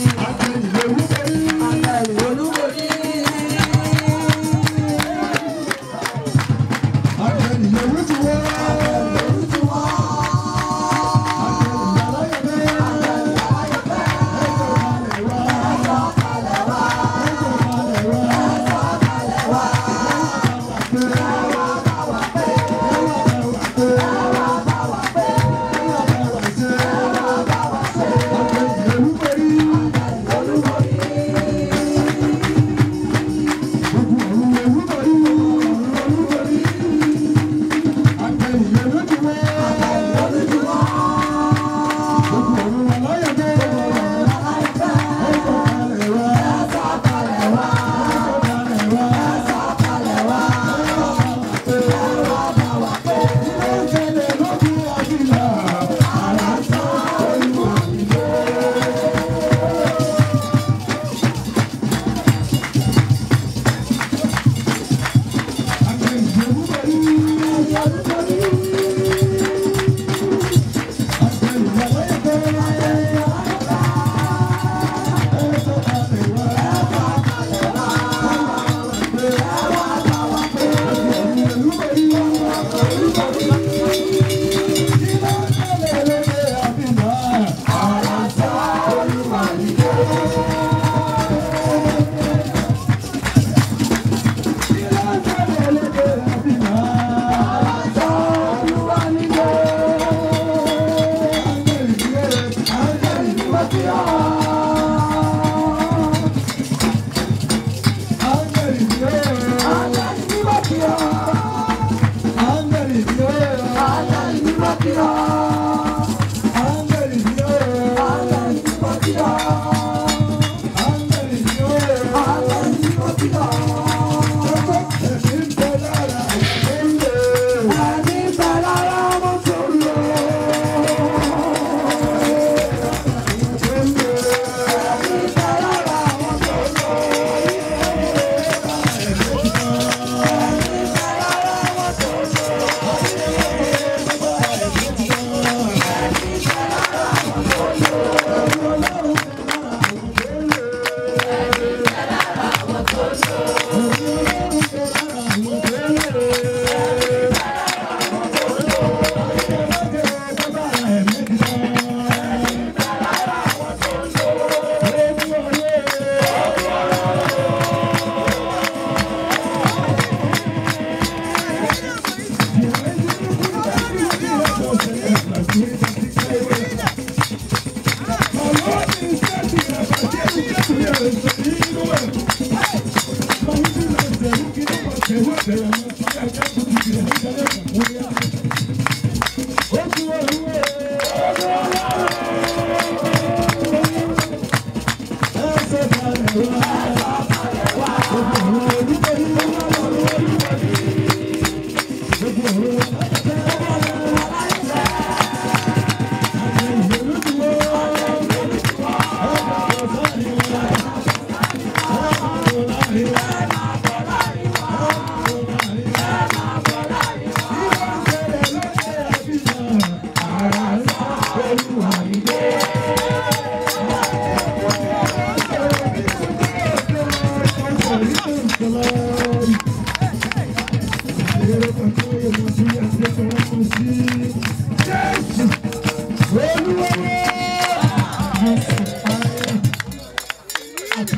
Give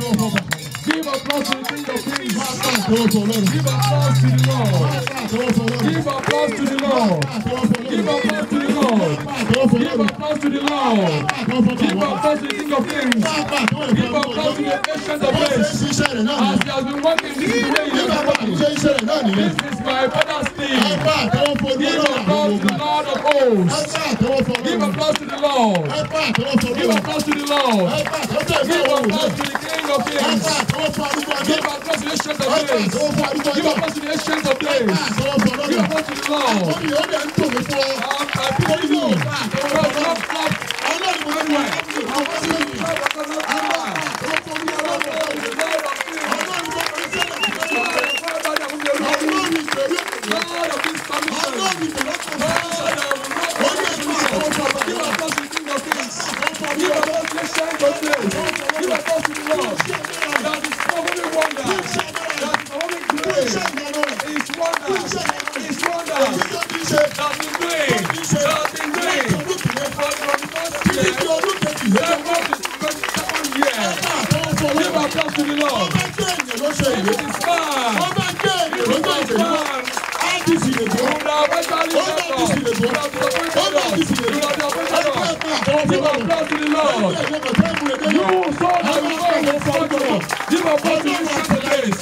applause to the King of Kings. Give applause to the Lord. Give applause to the Lord. Give applause to the Lord. Give applause to the Lord. Give applause to the King of Kings. Give applause to the Ancient of Days. As he has been working, this is the way he has been working. This is my father's thing. Give applause to the Lord of hosts. Give applause to the Lord. Give applause to the Lord. Give applause to the King of Kings. Give applause to the Ancient of Days. Give applause to the Ancient of Days. Give applause to the Lord. Um, I pity you. Clap, clap, clap. Lord of this commission. Lord, I will not Give applause to the King of Kings. Give applause to the Ancient of Days. Give If it is man, wọ́n bá gbé ènìyàn if lọ́jọ́ it is ìgbèríko man, IDC lè you gbó would have eventually wọ́n bá left IDC us. lè You gbó would have disappointed wọ́n bá us. IDC lè You gbó would have disappointed us. Give applause to the Lord. You saw that the Lord was struggling. Give applause to this place.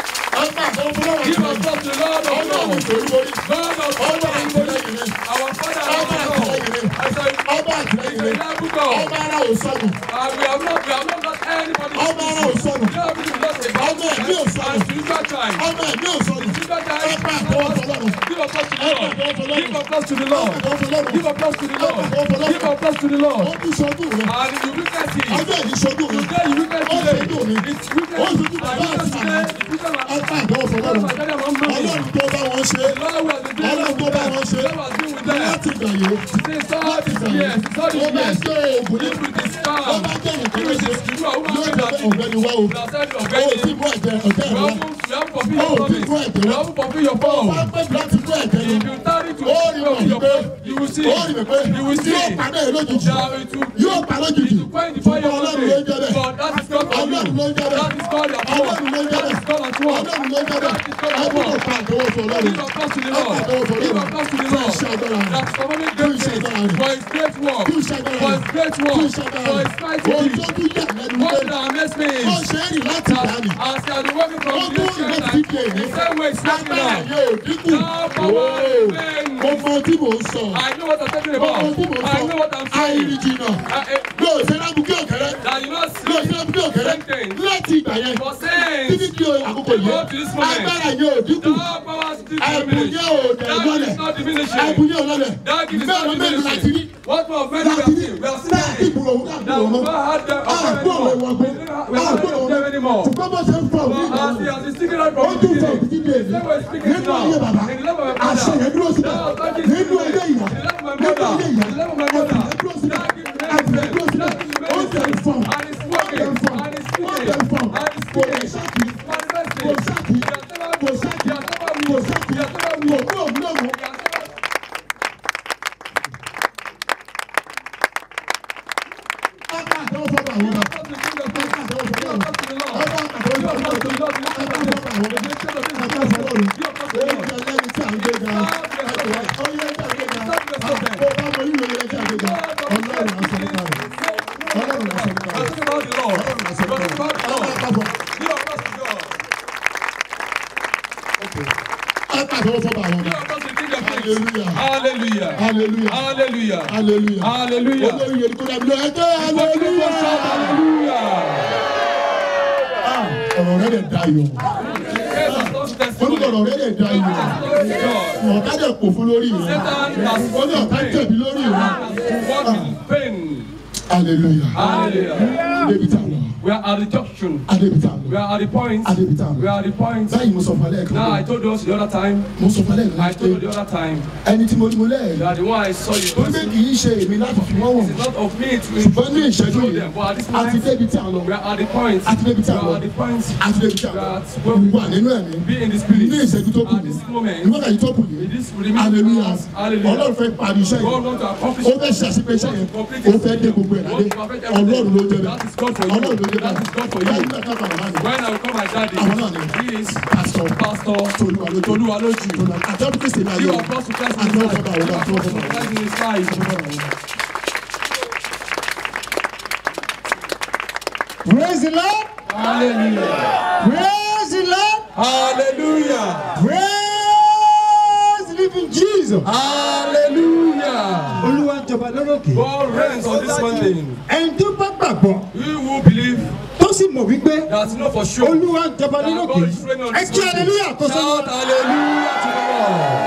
Give applause to the Lord of Lords. God of Lords. Our Father and our Lord. I say, ọba it's a àtìlẹ́yìn rẹ̀ reliable God. ọba ara ò sọnù And we have not, we have not got anybody. ọba ara ò sọnù We have been lost about ọba ẹ̀mí ò sọnù and spiritual time. ọba ẹ̀mí ò sọnù Spiritual ọba time. àtọwọ́ fọlọ́run Give applause to the Lord. Give applause to the ọba Lord. àtọwọ́ fọlọ́run Give applause to the Lord. Give applause to the Lord. ó tún sọdún rẹ̀ And you witness it. ọjọ́ ìdí sọdún rẹ̀ Today you witness ó today. sọdún mi It's witness. ó And sọdún bàbá witness àti today. màmá It's witness. ọba àtọwọ́ fọlọ́run ọlọ́run tó bá wọn ṣe Ọlọ́run tó bá wọn ṣe. láti gbà yìí It's all these years. It's all ó these bá years. jẹ́ oògùn ní If it is ó calm, bá jẹ́ nìkan if ló it ṣe is true, I yóò will jẹ́ not pé be ọ̀gbẹ́ni wá o You are said ó already. ti bú ẹ̀jẹ̀ ọ̀tẹ́ You rẹ̀ wá haven't, you haven't fulfilled Oh, your people promise. are You haven't fulfilled your ó bá vow. pẹ́ láti bú ẹ̀jẹ̀ If lọ you tarry to ó rí fulfill mọ̀ your wípé vow, you will see. ó rí mi pé You will see. yóò padà ẹ̀ lójijì That it will, yóò pa lójijì it will quench the fire of ọlọ́run ló ń the jẹ́ bẹ́ẹ̀ But that is not for you. ọlọ́run ló ń jẹ́ bẹ́ẹ̀ That is God at work. ọlọ́run ló ń jẹ́ That is bẹ́ẹ̀ God at work. ọlọ́run ló ń jẹ́ bẹ́ẹ̀ That is God at ọdún kò work. pa àtọwọ́ fún ọlọ́run Give applause to the Lord. Give applause to the fún Lord. iṣẹ́ agbára rẹ̀ That's performing great things for his great work. fún iṣẹ́ agbára For rẹ̀ his great fún work. iṣẹ́ agbára For rẹ̀ his mighty ohun deeds. tó tún yà lẹ́nu What pé did our next ó means? ṣe é rìn láti dání As they are working from Wọ́n the tún nation, rìn and láti dé the same way it's working agbára now. yóò dínkù Now power remains. mo mọ tí mò ń sọ I know what I'm talking mo mọ about. tí mò ń I know sọ what I'm saying. àìrí jìnnà Uh, uh, mi ò ṣe lábùkẹ́ òkèrè that you not mi ò see ṣe lábùkẹ́ òkèrè láti ìgbà yẹn for títí saying di àkókò yìí Go to this moment. agbára yóò dínkù that power still ẹ̀bùn diminished. yẹn ò dẹ̀ That lọ́lẹ̀ is not diminishing. ẹ̀bùn yẹn ò lọ́lẹ̀ That is mẹ́rin not mẹ́rin láti rí diminishing. What more many we láti have rí seen? We have láti seen it. ìgbòho òun That káàkiri we ọmọ don't have them of them àgbọ̀n anymore. òun ọgbẹ́ We are not àgbọ̀n òun of them anymore. ṣùgbọ́n bó ṣe ń fọ òun But ìgbà as he has been speaking out ó from the tún fọ beginning, títí di èyí same way speaking nínú ayé bàbá now, in the love of my àṣẹ yẹn father, dúró síbẹ̀ that authority is nínú ayé today. ìyá In the love of my nínú mother, ayé in ìyá the love of my ẹ̀bùn mother, yẹn dúró síbẹ̀ that gives me ẹ̀bùn yẹn dúró síbẹ̀ that gives me ó ń tẹ̀ fọ́n and it's working, and it's ó ń speaking, tẹ̀ fọ́n and it's kò lè speaking. ṣáàkì It's manifesting. kò ṣáàkì He has never kò moved. ṣáàkì He has never kò moved. ṣáàkì He has never kò moved. kú òun náà mú. He has never Ọba àtọwọ́ fọ́ba àwọn ọba. Give applause to the King of Ọba Kings. àtọwọ́ fọ́ba Give àwọn ọba. applause to the Lord. Ọba àtọwọ́ Give fọ́ba applause to the Lord. àwọn ọba. Give applause to the Lord. Ọba àtọwọ́ fọ́ba àwọn ọba. Give applause to the Ó Lord. jẹ́ lẹ́ni tí à ń gbé ga. Ó yẹ kí à ń gbé ga. Àpò ọba mọ ìwé yẹn kí à ń gbé ga. Ọlọ́run á sọ nípa rẹ̀. Ọlọ́run á sọ nípa I'm rẹ̀. talking about the Lord. I'm talking about the Ọba Lord. àpapọ̀. Give applause to God. Ọba àtọwọ́ fọ́ba àwọn ọba. Give applause to the King of Kings. Hallelujah. Hallelujah. Hallelujah. Hallelujah. Hallelujah. Hallelujah. Olórí yẹn kó dàbí lọ ẹjọ́ Hallelujah. hallelujah. Hallelujah. Ah, Ọ̀rọ̀ rẹ̀ dẹ̀ dayọ̀. Yes, I'm not Ó ní testimony. ọ̀rọ̀ rẹ̀ dẹ̀ dayọ̀. Glory to God. Ọ̀tá dẹ̀ kò fún lórí rẹ̀. Satan has Ó ní ọ̀tá jẹ̀bi lórí rẹ̀. walked in pain. Hallelujah. Hallelujah. Adébítà lọ. We are at the junction. Adébítà We lọ. are at the point. Adébítà We lọ. are at the point. Báyìí mo sọ fún alẹ́ Now I kan. told us the other time. Mo sọ fún alẹ́ I kan told you pé the other time ẹni tí mo ní mo lẹ́ẹ̀rí. that the one I saw you Ó gbé person kì í ṣe èmi láti fi wọ́n wọ̀n. is not of me to Ṣùgbọ́n ní ìṣẹ́jú show yìí, them. But at this àti moment, débi tí a lọ. we are at the point. Àti débi tí We a lọ. are at the point. Àti débi tí a lọ. That when we Wà nínú ẹ̀mí. be in the spirit. Ní ìṣẹ́jú tó kù At yìí. this moment, Ìwọ́n kàyí tó kù yìí. in this remaining Hallelujah. hours, hallelujah. Ọlọ́run fẹ́ parí iṣẹ́ yìí. God want to accomplish Ó fẹ́ ṣe àṣepé iṣẹ́ yẹn. Ó fẹ́ dé gbogbo ẹ̀ ládé. Ọlọ́run ló jẹ́ bẹ́ẹ̀. That is God for Ọlọ́run ló you. jẹ́ That is God for bẹ́ẹ̀. Báyìí you. náà kápá bàbá mi. When I will call my daddy, Àwọn náà ni. he is Pásítọ̀ Pastor Tolúwa lójú. Toluwaloju. Àjọ Kristi ní ayé You wa. are Pastor Christ in Àjọ his ọ̀gá life. àwọn You ọ̀gá are àjọ Pastor ọ̀gá Christ in his life. Praise the Lord. Hallelujah. Praise the Lord. Hallelujah. Praise the living Jesus. Hallelujah. Olúwa ń jọba lórókè. God reigns on this mountain. Ẹni tó bá gbàgbọ́ We will believe tó sì mọ̀ wípé that know for sure. Olúwa ń jọba that lórókè. God is reigning on Ẹ this kí mountain. hallelujah tó Shout sọ́nà. hallelujah to the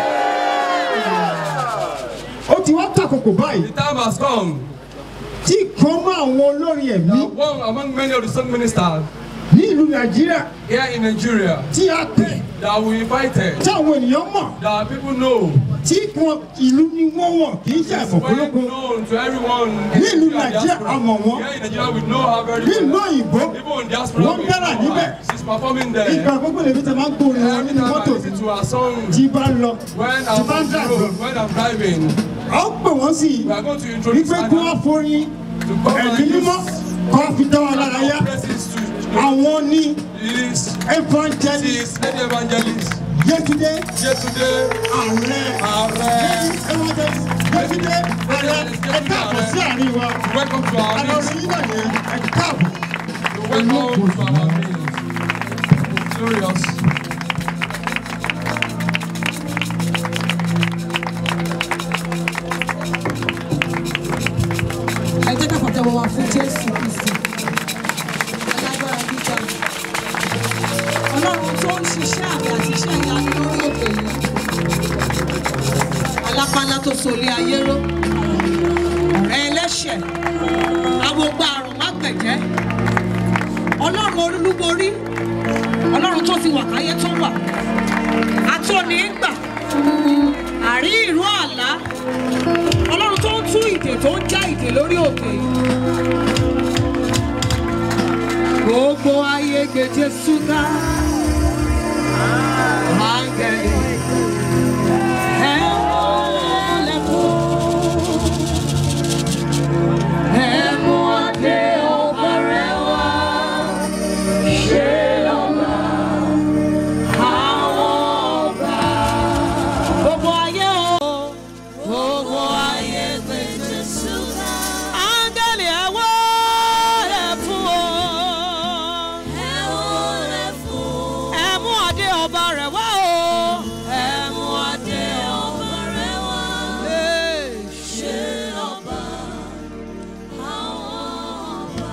Lord. Ó ti wá tàkòkò báyìí The time has come. tí kan mọ́ àwọn olórin ẹ̀mí That one among many of the song ministers ní ìlú Nàìjíríà here in Nigeria tí a pè that we invited, tí àwọn ènìyàn mọ̀ that people know, tí wọn ìlú ni wọ́n wọ̀ kì í ṣe is well àfọ̀kọ́lógún. known to everyone in Ní ìlú Nigeria Nàìjíríà, diaspora. a mọ̀ wọ́n. Here in Nigeria we know her very Ní ìlú well. òyìnbó Even in diaspora Wọ́n we dára know níbẹ̀. her. She's performing there. ìgbà gbogbo lèmi tẹ máa ń gbórin wọn Every nínú time I mọ́tò listen to her song, tí bá ń lọ when tí I'm bá ń on the dàgbọ́. road, when I'm driving, a ó pè wọ́n sí we are going to introduce wípé her kí wọ́n forin to come ẹ̀mí and mímọ́ use kọ́ fi dá wa lára yá praises to àwọn ní is evangelist is lady evangelist Yétúndé Yetunde ààrẹ ààrẹ evangelist Yétúndé ààrẹ ẹ káàbọ̀ sí àárín wa welcome to our àlọ́ meet orin yín náà yẹn ẹ káàbọ̀. welcome to our meet glorious. ẹ jẹ́ ká pàtẹ́wọ́ wa fún jésù kristi alágbára gíga ọlọ́run tó ń ṣiṣẹ́ àmì àti iṣẹ́ ìyanu lórí òkè yìí alápálá tó solé ayé ró ọ̀rẹ́ ẹlẹ́ṣẹ̀ agbogbo àrùn má gbẹ̀jẹ́ ọlọ́run olúborí ọlọ́run tó ti wà káyé tó wà àtọ́ni ń gbà àrí ìró àlá ọlọ́run tó ń tú ìdè tó ń já ìdè lórí òkè yìí. gbogbo ayé gbé jésù ká áńgẹ̀lì ẹ wọlé fún ẹ mú adé ọba rẹ wá ṣe lọ́ba àwọn ọba. gbogbo ayé o gbogbo ayé gbé jésù ká áńgẹ̀lì ẹ wọlé fún o. Ẹ mú adé ọba rẹ̀ wá o. Ẹ mú adé ọba rẹ̀ wá. Ṣé ọba àwọn ọba?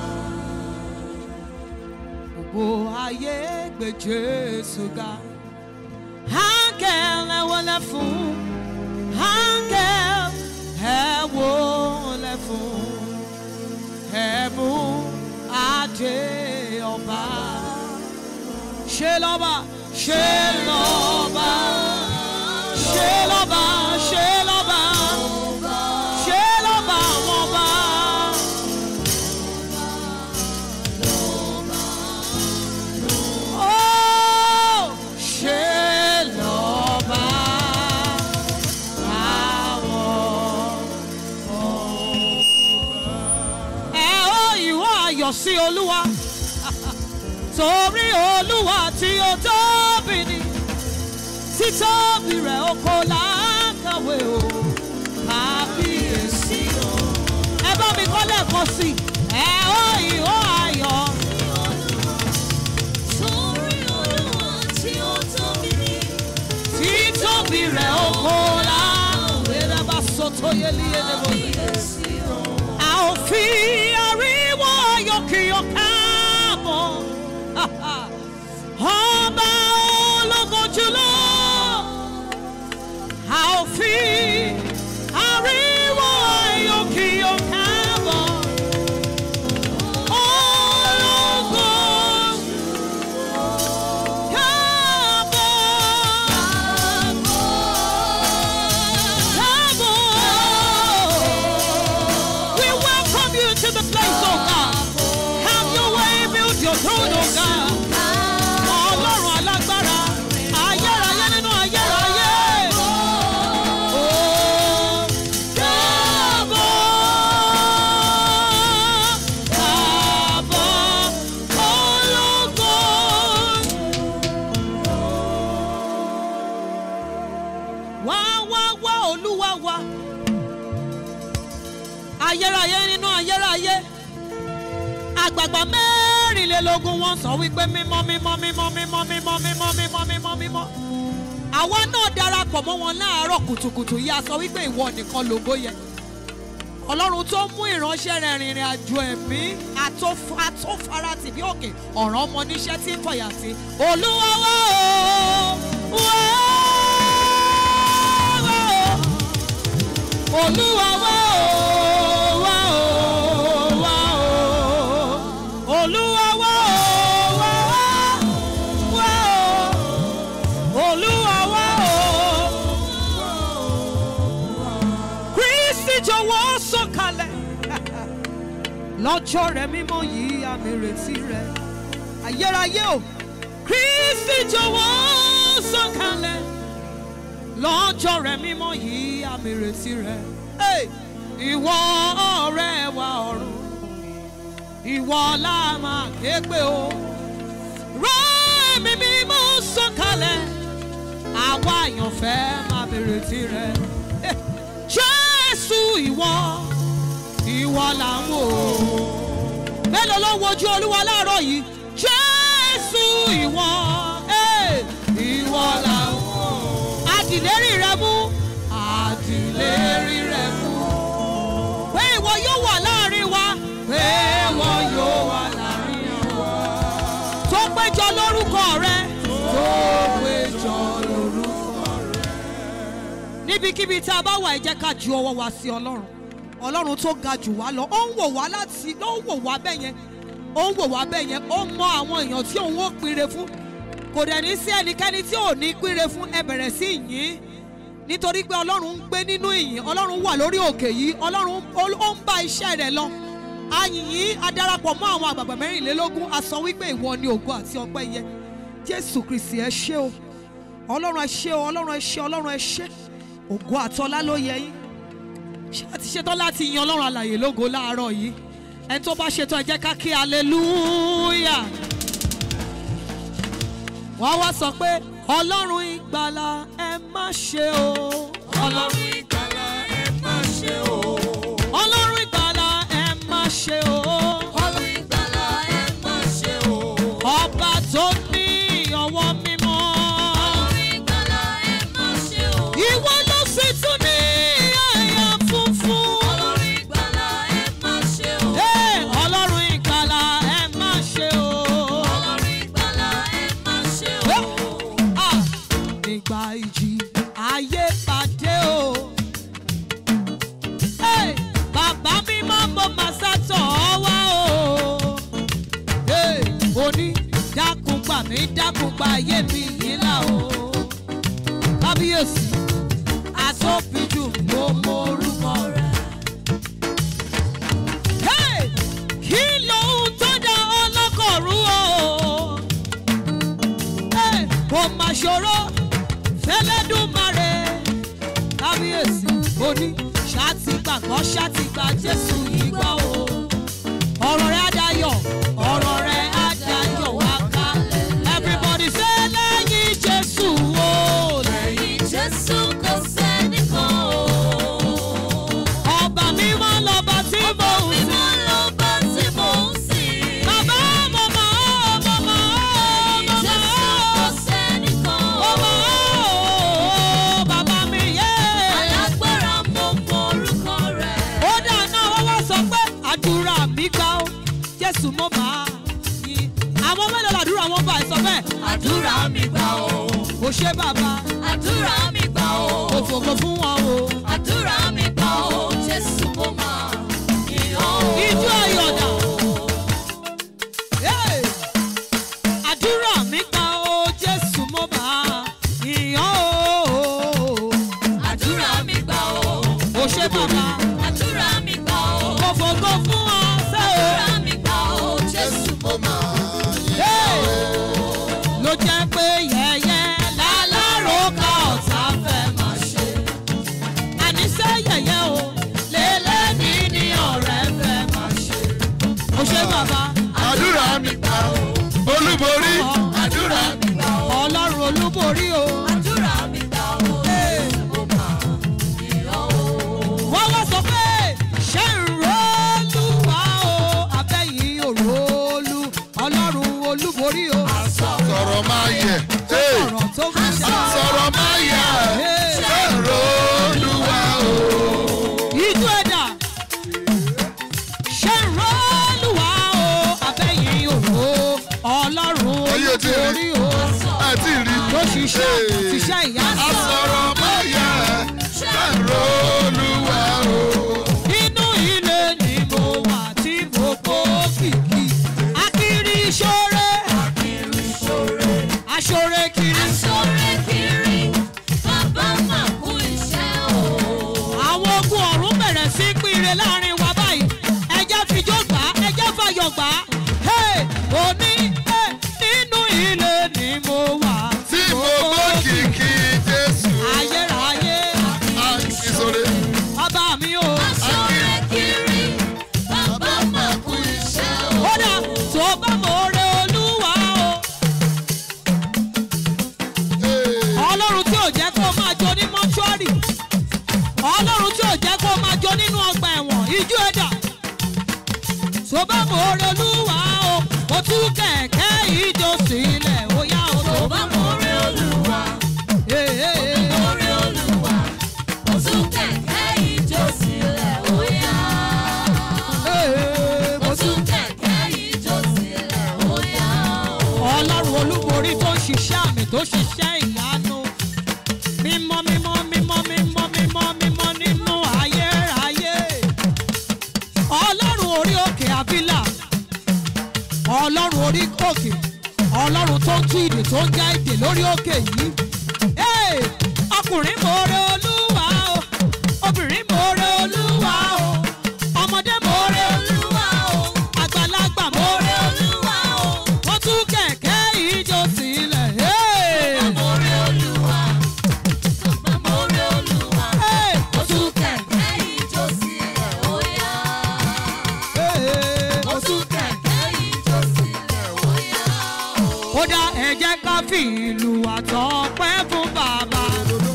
Gbogbo ayé gbé Jésù ga. Áńgẹ́l ẹ wọlé fún. Áńgẹ́l ẹ wọlé fún. Ẹ mú adé ọba ṣe lọ́ba ṣe lọ́ba ṣe lọ́ba ṣe lọ́ba ṣe lọ́ba àwọn ọba. Ó, ṣe lọ́ba àwọn ọba. Ẹ ó ìwọ ayọ̀ sí Olúwa torí olúwa tí ó tóbi ni títóbi rẹ̀ ó kò lákàwé o kábíyèsí o. ẹ bá mi kọ́ lẹ́ẹ̀kan sí i ẹ ó ìhó ayọ̀. torí olúwa tí ó tóbi ni títóbi rẹ̀ ó kò lákàwé rábà sọ́tò yẹlíyẹ lẹ́bọ̀. a ò fi ariwo ayọ̀ kí o káàbọ̀ ọba ológo jùlọ a ò fi ariwo ayọ̀ kí o káàbọ̀ ológo káàbọ̀ káàbọ̀ we welcome you to the place oh God have your way build your throne oh God. Ọlọ́run alágbára, ayérayé nínú ayérayé. Ó káàbọ̀, káàbọ̀, ológo. Wá wá wá Olúwa wá. Ayérayé nínú ayérayé àgbààgbà mẹ́rìnlélógún wọ́n sọ wípé mímọ́ mímọ́ mímọ́ mímọ́ mímọ́ mímọ́ mímọ́ mímọ́ mímọ́. àwa náà darapọ̀ mọ́ wọn láàárọ̀ kùtùkùtù yìí a sọ wípé ìwọ nìkan lògo yẹ. ọlọ́run tó mú ìránṣẹ́ rẹ̀ rìnrìn àjò ẹ̀mí àtó- àtófaratì bí òkè ọ̀ràn ọmọ níṣẹ́ tí ń fọyà sí. olúwa wá o wá wá o olúwa wá o wá o wá o olúwa wá o wá wá o olúwa wá o kristi jọ̀wọ́ sọ̀kalẹ̀ lọ́jọ́ rẹ̀ mímọ́ yìí àmì ìrètí rẹ̀ ayérayé o kristi jọ̀wọ́ sọ̀kalẹ̀ lọ́jọ́ rẹ̀ mímọ́ yìí àmì ìrètí rẹ̀ Hey! ìwọ ọ̀rẹ́ wa ọ̀run ìwọ la máa ké pè o rán mi mímú sọ̀kalẹ̀ àwa àyànfẹ́ máa bèrè tirẹ̀ jésù ìwọ ìwọ là ń wò mélòó ló ń wojú olúwa láàárọ̀ yìí jésù ìwọ eh, ìwọ là ń wò àdìlérí rẹ mú àdìlérí rẹ mú pé ìwọ yóò wà láàrin wa pé ìwọ yóò wà láàrin wa tó péjọ lórúkọ rẹ tó péjọ lórúkọ rẹ. níbikíbi tá a bá wà ẹ jẹ́ ká ju ọwọ́ wa sí ọlọ́run ọlọ́run tó ga jù wá lọ ó ń wò wá láti ó ń wò wá bẹ́ẹ̀ yẹn ó ń wò wá bẹ́ẹ̀ yẹn ó mọ àwọn èèyàn tí òun ó pinre fún kò dẹ̀ ní sí ẹnikẹ́ni tí ò ní pinre fún ẹ bẹ̀rẹ̀ sí yìn nítorí pé ọlọ́run ń gbé nínú ìyìn ọlọ́run wà lórí òkè yìí ọlọ́run ó ó ń bá iṣẹ́ rẹ̀ lọ ayìnyín adarapọ̀ mọ́ àwọn àgbàgbà mẹ́rìnlélógún a sọ wípé ìwọ ni ògo àti ọpẹ́ yẹ jésù kristi ẹ ṣé o ọlọ́run ẹ ṣé o ọlọ́run ẹ ṣé ọlọ́run ẹ ṣé ògo àtọlá ló yẹ yín ṣé àti ṣetán láti yan ọlọ́run alàyè lógo láàárọ̀ yìí ẹni tó bá ṣetán ẹ jẹ́ ká kí hallelujah wọ́n wá sọ pé ọlọ́run ìgbàlà ẹ má ṣe o Ọlọ́run ìgbàlà ẹ má ṣe o. ọlọ́run ìgbàlà ẹ má ṣe o Ọlọ́run ìgbàlà ẹ má ṣe o. ọba tó ní ọwọ́ mímọ́ Ọlọ́run ìgbàlà ẹ má ṣe o. ìwọ ló sì tún ní àyà funfun. Ọlọ́run ìgbàlà ẹ má ṣe o. Hey, ọlọ́run ìgbàlà ẹ má ṣe o. Ọlọ́run ìgbàlà ẹ má ṣe o. Ah, nígbà ìjì ayé pàdé o. Hey, bàbá mi máa mọ màsátọ̀ wá o. Hey, oní dákun gbà mí dákun gba ayé mi yìí là o. kábíyèsí àtòbíjù ló mọ orúkọ rẹ̀. Hey, kí lóhun tó dá ọlọ́kọ̀ rú o kò má ṣòro fẹlẹ́dùmarè kábíyèsí oní ṣàtìgbàgbọ́ ṣàtìgbà jésù yìí gbọ́ o ọ̀rọ̀ rẹ̀ adayọ̀ ọ̀rọ̀ rẹ̀ adayọ̀ wá ká everybody say lẹ́yìn jésù o Lẹ́yìn Jésù kò sẹ́nìkan o. ọba mímọ́ lọ́ba tí mò ń sìn Mímọ́ lọ́ba tí mò ń sìn. bàbá mọ̀mọ́ mọ̀mọ́ Lẹ́yìn Jésù kò mọ̀mọ́ sẹ́nìkan o. mọ̀mọ́ bàbá mi yé. Alágbára mo mọ orúkọ rẹ̀. ó dáná wọ́n wá sọ pé àdúrà mi gbà ó jésù mo máa yí àwọn mélòó làdúrà wọn bá ẹ sọ bẹ́ẹ̀ Àdúrà mi gbà o. kò ṣe bàbá Àdúrà mi gbà o. kò fògo fún wọn o Àdúrà mi gbà o. Jésù mo máa yìn ọ́. ijó ayọ̀dà Hey! àdúrà mi gbà ó jésù mo máa yíyan o Àdúrà mi gbà o. kò ṣe bàbá Àdúrà mi gbà o. kò fògo fún wọn ṣe o. Àdúrà mi gbà o. Jésù mo máa Hey! ló jẹ́ pé yẹ̀yẹ́ láláròkà ọ̀tá fẹ́ máa ṣe. àníṣe yẹ̀yẹ́ o lélẹ́ni ní ọ̀rẹ́ fẹ́ máa ṣe. ó ṣe bàbá àdúrà mi gbà ó olúborí àdúrà mi gbà o. ọlọ́run olúborí o. Àdúrà mi gbà o. Jésù mo máa yìn ọ́. wọ́n wá sọ pé ṣé ń rólúwa o abẹ́yìn òrólú ọlọ́run olúborí o. sọ̀rọ̀ máa yẹ hey, ọ̀rọ̀ tó fi ṣe. sọ̀rọ̀ máa yẹ ẹ̀rọ olúwa o. ìjú ẹ̀dá ṣe ń rọ́ọ̀lùwà o abẹ́yìn òwò ọlọ́run Ayé ti rí. olúborí o àti rí ló ṣiṣẹ́ Hey. ṣiṣẹ́ ìyá a sọ̀rọ̀ máa yẹ ẹ̀rọ olúwa o. inú ilé ni mo wà tí mo kó kìkì akiri ìṣòro Kiri ṣore. aṣọre kiri Aṣọ́rẹ́ kiri. Bàbá máa kú iṣẹ́ o. àwọn ogun ọ̀run bẹ̀rẹ̀ sí pínre láàrin wa báyìí ẹjẹ́ fijó gbà á ẹjẹ́ fàyọ̀ gbà á Hey! òní eh, nínú ilé ni mo wà tí mo gbọ́ kìkì jésù ayérayé ìṣòro bàbá mi o Aṣọ́rẹ́ kiri. Bàbá máa kú iṣẹ́ o. tó bá mọ̀ọ́rẹ́ olúwa o. ọlọ́run tí ò jẹ́ kó máa jó ní mọ́ṣúárì ọlọ́run tí ò jẹ́ kó máa jó nínú ọgbà ẹ̀wọ̀n ijú ẹ̀dà tó bá mọ̀ọ́rẹ́ olúwa o ó tú kẹ̀kẹ́ ìjó sílẹ̀ ó yá o tó bá Ọbámọ̀rẹ́ Olúwa, Ọbámọ̀rẹ́ Olúwa, ó tún kẹ̀kẹ́ ijó sílẹ̀ ó yá. Ó tún kẹ̀kẹ́ ijó sílẹ̀ ó yá. ọlọ́run olúborí tó ń ṣiṣẹ́ àmì tó ṣiṣẹ́ ìyanu mímọ́ mímọ́ mímọ́ mímọ́ mímọ́ mímọ́ nínú ayérayé ọlọ́run orí òkè àbílà ọlọ́run orí òkè ọlọ́run tó ń tú ìdè tó ń já ìdè lórí òkè yìí Hey! ọkùnrin mọ̀ọ́rẹ́ olúwa o obìnrin mọ̀ọ́rẹ́ olúwa o ọmọdé mọ̀ọ́rẹ́ olúwa o àgbàlagbà mọ̀ọ́rẹ́ olúwa o wọ́n tún kẹ̀kẹ́ ìjó sílẹ̀. Hey! Ọbámọ̀rẹ́ Olúwa, Ọbámọ̀rẹ́ Olúwa, Hey! ó tún kẹ̀kẹ́ ijó sílẹ̀ ó yá. Hey! Ó tún kẹ̀kẹ́ ijó sílẹ̀ ó yá. ó dá ẹ jẹ́ ká fi ìlú àtọpẹ́ fún bàbá.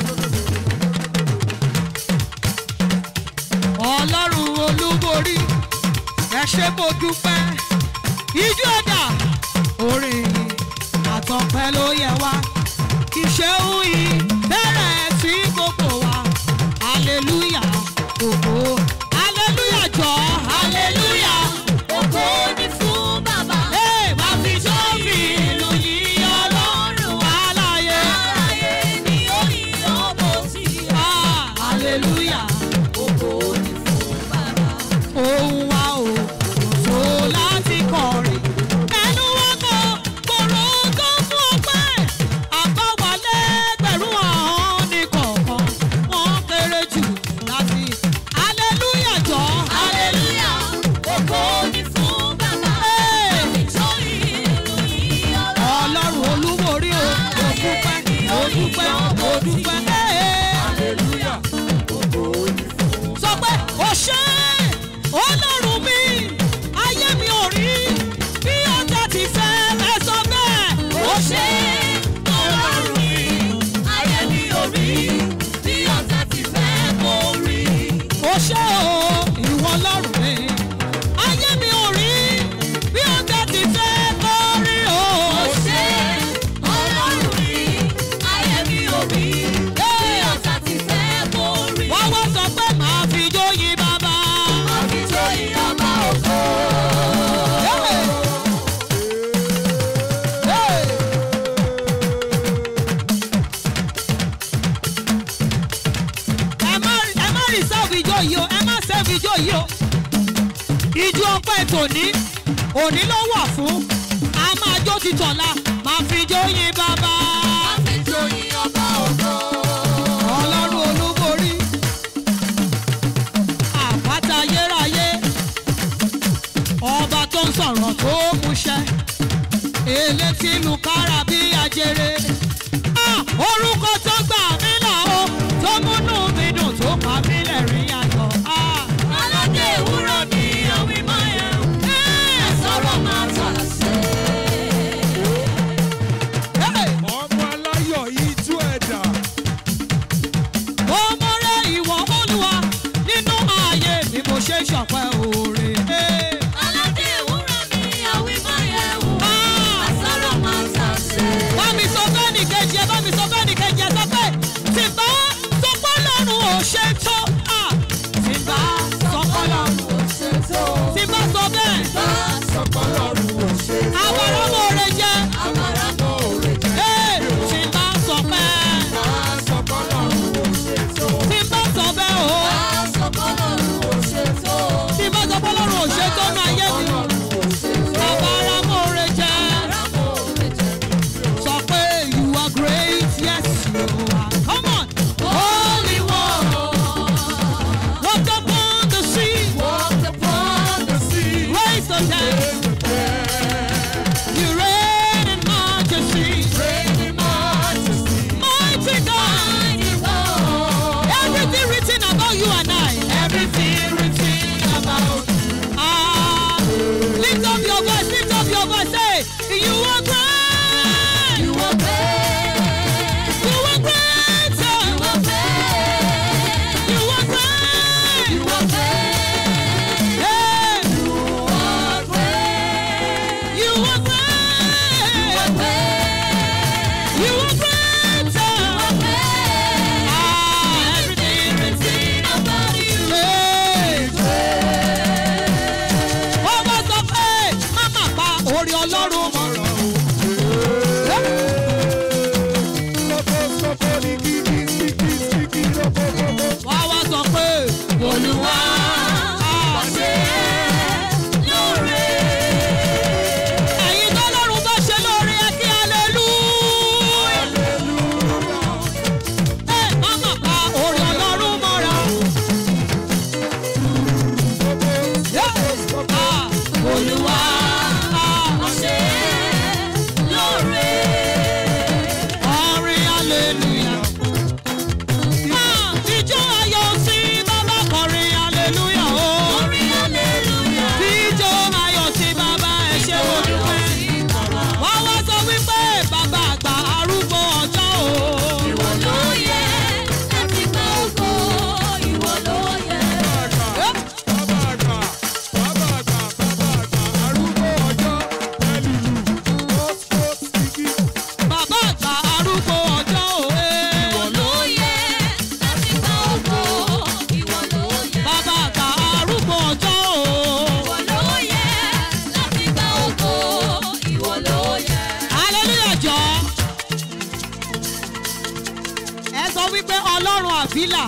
ọlọ́run olúborí ẹ ṣé mo dúpẹ́ ijó ẹ̀dá orin àtọpẹ́ ló yẹ wá ìṣeun yìí bẹ̀rẹ̀ sí gbogbo wa hallelujah ògo hallelujah jọ hallelujah Ògo ni fún bàbá. Hey, máa fi sọ́ọ̀fì ìlú yìí ọlọ́run aláyé. Aráyé ni ó ní ọmọ tí a. Ah, hallelujah. Ògo ni fún bàbá. Ohun wa ò tó láti kọrin. Ẹnu wa kò kòrò tó fún ọpẹ́. Àbáwálé gbẹ̀rún ọ̀hún ní kọ̀ọ̀kan. Wọ́n kéré jù láti. Hallelujah jọ. Hallelujah. Ògo ni fún bàbá. Hey. Ìjọ ìlú yìí ọlọ́run. Ọlọ́run olúborí o. Mo dúpẹ́, mo dúpẹ́, mo dúpẹ́. Hey. Hallelujah. Ògo ni fún sọ pé ó ṣe ọlọ́run mi ayé mi ò rí bí ọjà ti fẹ́ ẹ sọ bẹ́ẹ̀ ó ṣe ọlọ́run mi. Ayé mi ò rí bí ọ̀tá ti fẹ́ kó rí. ó ṣe o ìwọ ọlọ́run mi ayé mi ò rí bí ọjà ti fẹ́ kó rí o. Ó ṣe ọlọ́run mi. Ayé mi ò rí bí ọ̀tá ti fẹ́ kó rí. wọ́n wá sọ pé màá fi jó yin bàbá. Àfijọ́ ìyọba ògo. Hey! Hey! ẹ má ẹ má reserve ijó yìí o ẹ má save ijó yìí o ijó ọpẹ́ tòní òní ló wà fún a máa jó ti tọ̀la máa fi jó yin bàbá Àfijọ́ ìyọba ògo. ọlọ́run olúborí àpáta ayérayé ọba tó ń sọ̀rọ̀ tó múṣẹ́ elétí lu kára bí ajere Ah, orúkọ tó gbà mí là ó tó múnú mi dùn tó pa mí lẹ́rìn ayọ̀ Ah, Aládé ìwúrọ̀ ni òwe máa yẹ. Ẹ sọ̀rọ̀ máa tà sí. hey! ọmọ aláyọ̀ ijó ẹ̀dá. mo mọ̀rẹ́ ìwọ olúwa nínú ààyè ni mo ṣe ṣọ̀pẹ́ òòrè. Hey! Aládé ìwúrọ̀ ni òwe máa yẹ wò. Ah! Ẹ sọ̀rọ̀ máa tà sí. bá mi sọ bẹ́ẹ̀ ni kejì ẹ bá mi sọ bẹ́ẹ̀ ni kejì ẹ sọ pé tí bá sọ pé lọ́run ò ṣe tó à are great. You are greater. Ah, everything, everything about you. Ó bá sọ pé má má pa orí ọlọ́run mọ́ra o. Wá wá sọ pé Olúwa Ṣé lóore? ẹ̀yin tó lọ́run bá ṣe lóore ẹ kí hallelujah. Ẹ má má pa orí ọlọ́run mọ́ra. Ah, Olúwa Ṣé lóore? orin hallelujah. Ah, Ijó ayọ̀ sí bàbá kọrin hallelujah o. Orin hallelujah. Ijó ayọ̀ sí bàbá ẹ ṣé mo dúpẹ́. Wọ́n wá sọ wípé bàbá àgbà arúgbó ọjọ́ o. Ìwọ ló yẹ láti gba ògo. Ìwọ ló yẹ. Bàbá àgbà arúgbó ọjọ́ o. Ìwọ ló yẹ láti gba ògo. Ìwọ ló yẹ. Bàbá àgbà arúgbó ọjọ́ o. Ìwọ ló yẹ láti gba ògo. Ìwọ ló yẹ. Hallelujah jọ. Ẹ sọ wípé Ọlọ́run àbílà.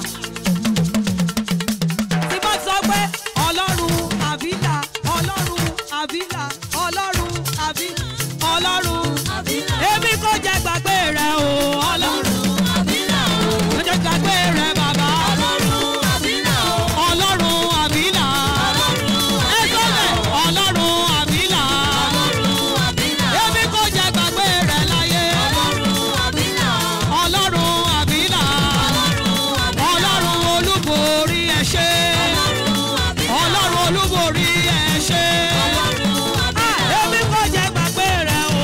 Tí bá sọ pé Ọlọ́run àbílà, Ọlọ́run àbílà, Ọlọ́run àbílà, Ọlọ́run. Àbílà. Èmi kò jẹ́ gbàgbé rẹ̀ o, Ọlọ́run. Àbílà o. Kò jẹ́ gbàgbé rẹ̀ bàbá. Ọlọ́run àbílà o. Ọlọ́run àbílà. Ẹ sọ bẹ́ẹ̀, Ọlọ́run àbílà. Ọlọ́run àbílà. Èmi kò jẹ́ gbàgbé rẹ̀ láyé. Ọlọ́run àbílà. Ọlọ́run àbílà. Ọlọ́run olúborí ẹ ṣé. Ọlọ́run olúborí ẹ ṣé. Ah, Èmi kò jẹ́ gbàgbé rẹ̀ o.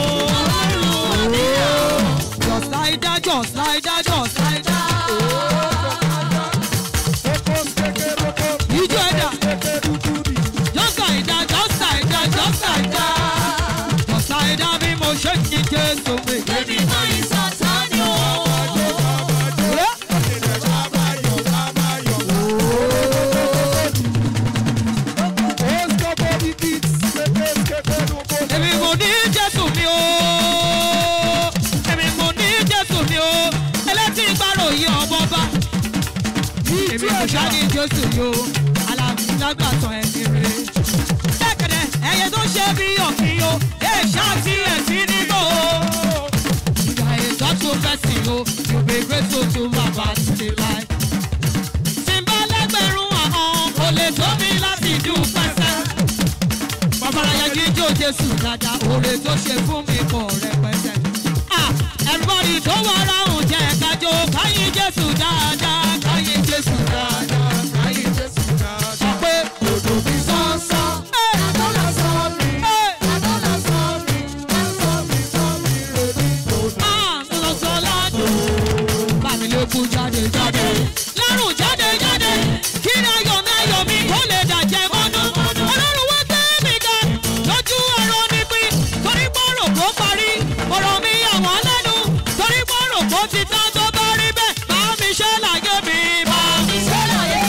Just like that, just like that, just like that. Ijó ẹ̀dá. Just like that, just like that, just like that. Just like that bí mo ṣe ń yí Jésù mi. Baby, my Satan, yo. Èmi mo ní Jésù mi o. Èmi mo ní Jésù mi o. Ẹlẹ́tí ìgbàròyìn ọmọ bá. Èmi mo ṣá ní Jésù mi o. Alágbàtàn ẹ̀mí rè. Dẹ́kẹ̀dẹ̀ ẹyẹ tó ṣe bí ọ̀kìn o. Èṣà tí ẹ̀ sí nígbò o. Ìgbà ètò tó fẹ́ sí o. Yóò bẹ grateful to bàbá ti láì. Tí n bá lẹ́gbẹ̀rún àhán, kò lè tó mi láti dúpẹ́ sẹ́ babalaya jíjó jésù dada oore tó ṣe fún mi kò rẹpẹtẹ. Ah, everybody tó wà ráhùn jẹ́ kájọ káyìn jésù dáadáa káyìn jésù dáadáa káyìn jésù dáadáa. sọ pé odò mi sánsán. àdọ́là sọ mi. àdọ́là sọ mi. sọ mi sọ mi rèmi lòdì. lọ́sọ̀ ládùn. bàmí ló kú jáde jáde. lárùn jáde jáde. kí ni ayọ̀ mi ayọ̀ mi kó lè dàjẹ́ mọ́nú. ọlọ́run wá gbé mi ga lójú ẹ̀rọ ní pín. torí pọ́nrọ̀ kó parí. ọ̀rọ̀ mi àwọn lẹ́nu. torí pọ́nrọ̀ kó ti tán tó bá rí bẹ́ẹ̀. bá mi ṣe láyé mi. bá mi ṣe láyé.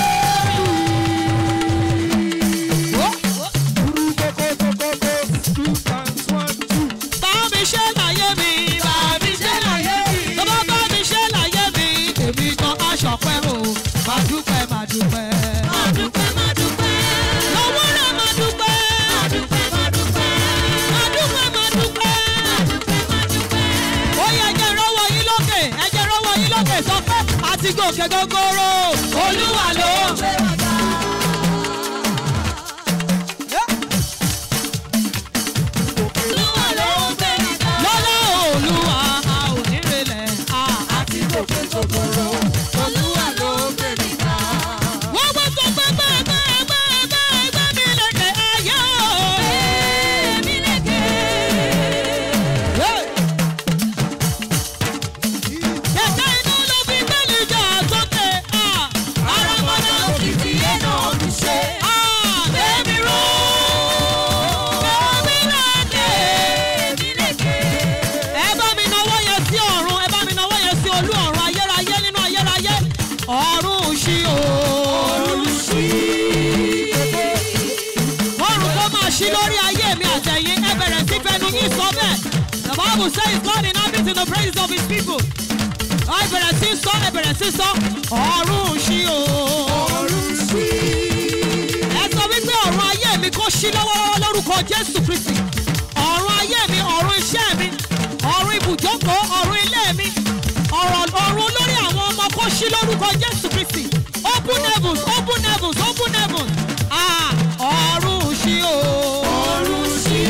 bá mi ṣe láyé mi. bá mi ṣe láyé mi. tó bá bá mi ṣe láyé mi. èmi kan aṣọ pẹ́ o. máa dúpẹ́ máa dúpẹ́. Máa dúpẹ́, máa dúpẹ́. lọ́wọ́ rẹ̀ máa dúpẹ́. Máa dúpẹ́, máa dúpẹ́. máa dúpẹ́ máa dúpẹ́. Máa dúpẹ́, máa dúpẹ́. ó yẹ ẹjẹ rọwọ yín lókè ẹjẹ rọwọ yín lókè sọ pé àti gòkè gógóró olúwa ló. Gbé wa ga. Olúwa ló ń gbé wa ga. lọ́lá olúwa a ò ní relẹ̀ a àti Gòkè gògòrò. Olúwa ló ń gbé mi ga. wọ́n gbọ́ sọ pé gbẹ́gbẹ́ gbẹ́gbẹ́ gbẹ́ mi lẹ́kẹ̀ ayé o. Èmi lékè. kẹ̀kẹ́ inú ló fi gbẹ́lì jà sókè a. ara mọ́ Bible says God inhabits in the praises of his people. Ẹ bẹ̀rẹ̀ sí sọ, ẹ bẹ̀rẹ̀ sí sọ, ọ̀run ṣí o. ọ̀run ṣí. Ẹ sọ wípé ọ̀run ayé mi kò ṣí lọ́wọ́lọ́wọ́ lórúkọ Jésù Kristi. Ọ̀run ayé mi, ọ̀run iṣẹ́ mi, ọ̀run ibùjókòó, ọ̀run ilé mi, ọ̀rọ̀ ọ̀run olórí àwọn ọmọ kò ṣí lórúkọ Jésù Kristi. Open heavens, open heavens, open heavens. Ah, ọ̀run ṣí o. ọ̀run ṣí.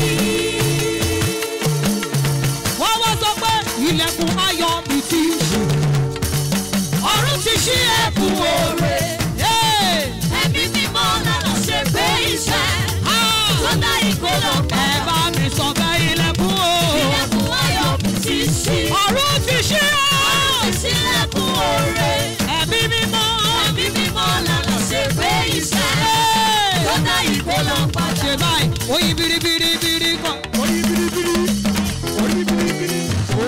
Wọ́n wá sọ pé ilẹ̀kùn ayọ̀ mi ti ṣí. Ọ̀run ti ṣí ẹ̀kún oore. Hey! ẹ̀mí mímọ́ lọ́nà ṣe pé iṣẹ́. Ah! tó dá ìkólọ Ẹ padà. bá mi sọ bẹ́ ilẹ̀kùn o. ilẹ̀kùn ayọ̀ mi ti ṣí. Ọ̀run ti ṣí o. ọ̀run ti ṣílẹ̀kùn oore. Ẹ̀mí mímọ́. ẹ̀mí mímọ́ lọ́nà ṣe pé iṣẹ́. Hey! tó dá ìkólọ padà. Ṣé báyìí? Oyin biribiribiri kan. Oyin biribiri. Oyin biribiri.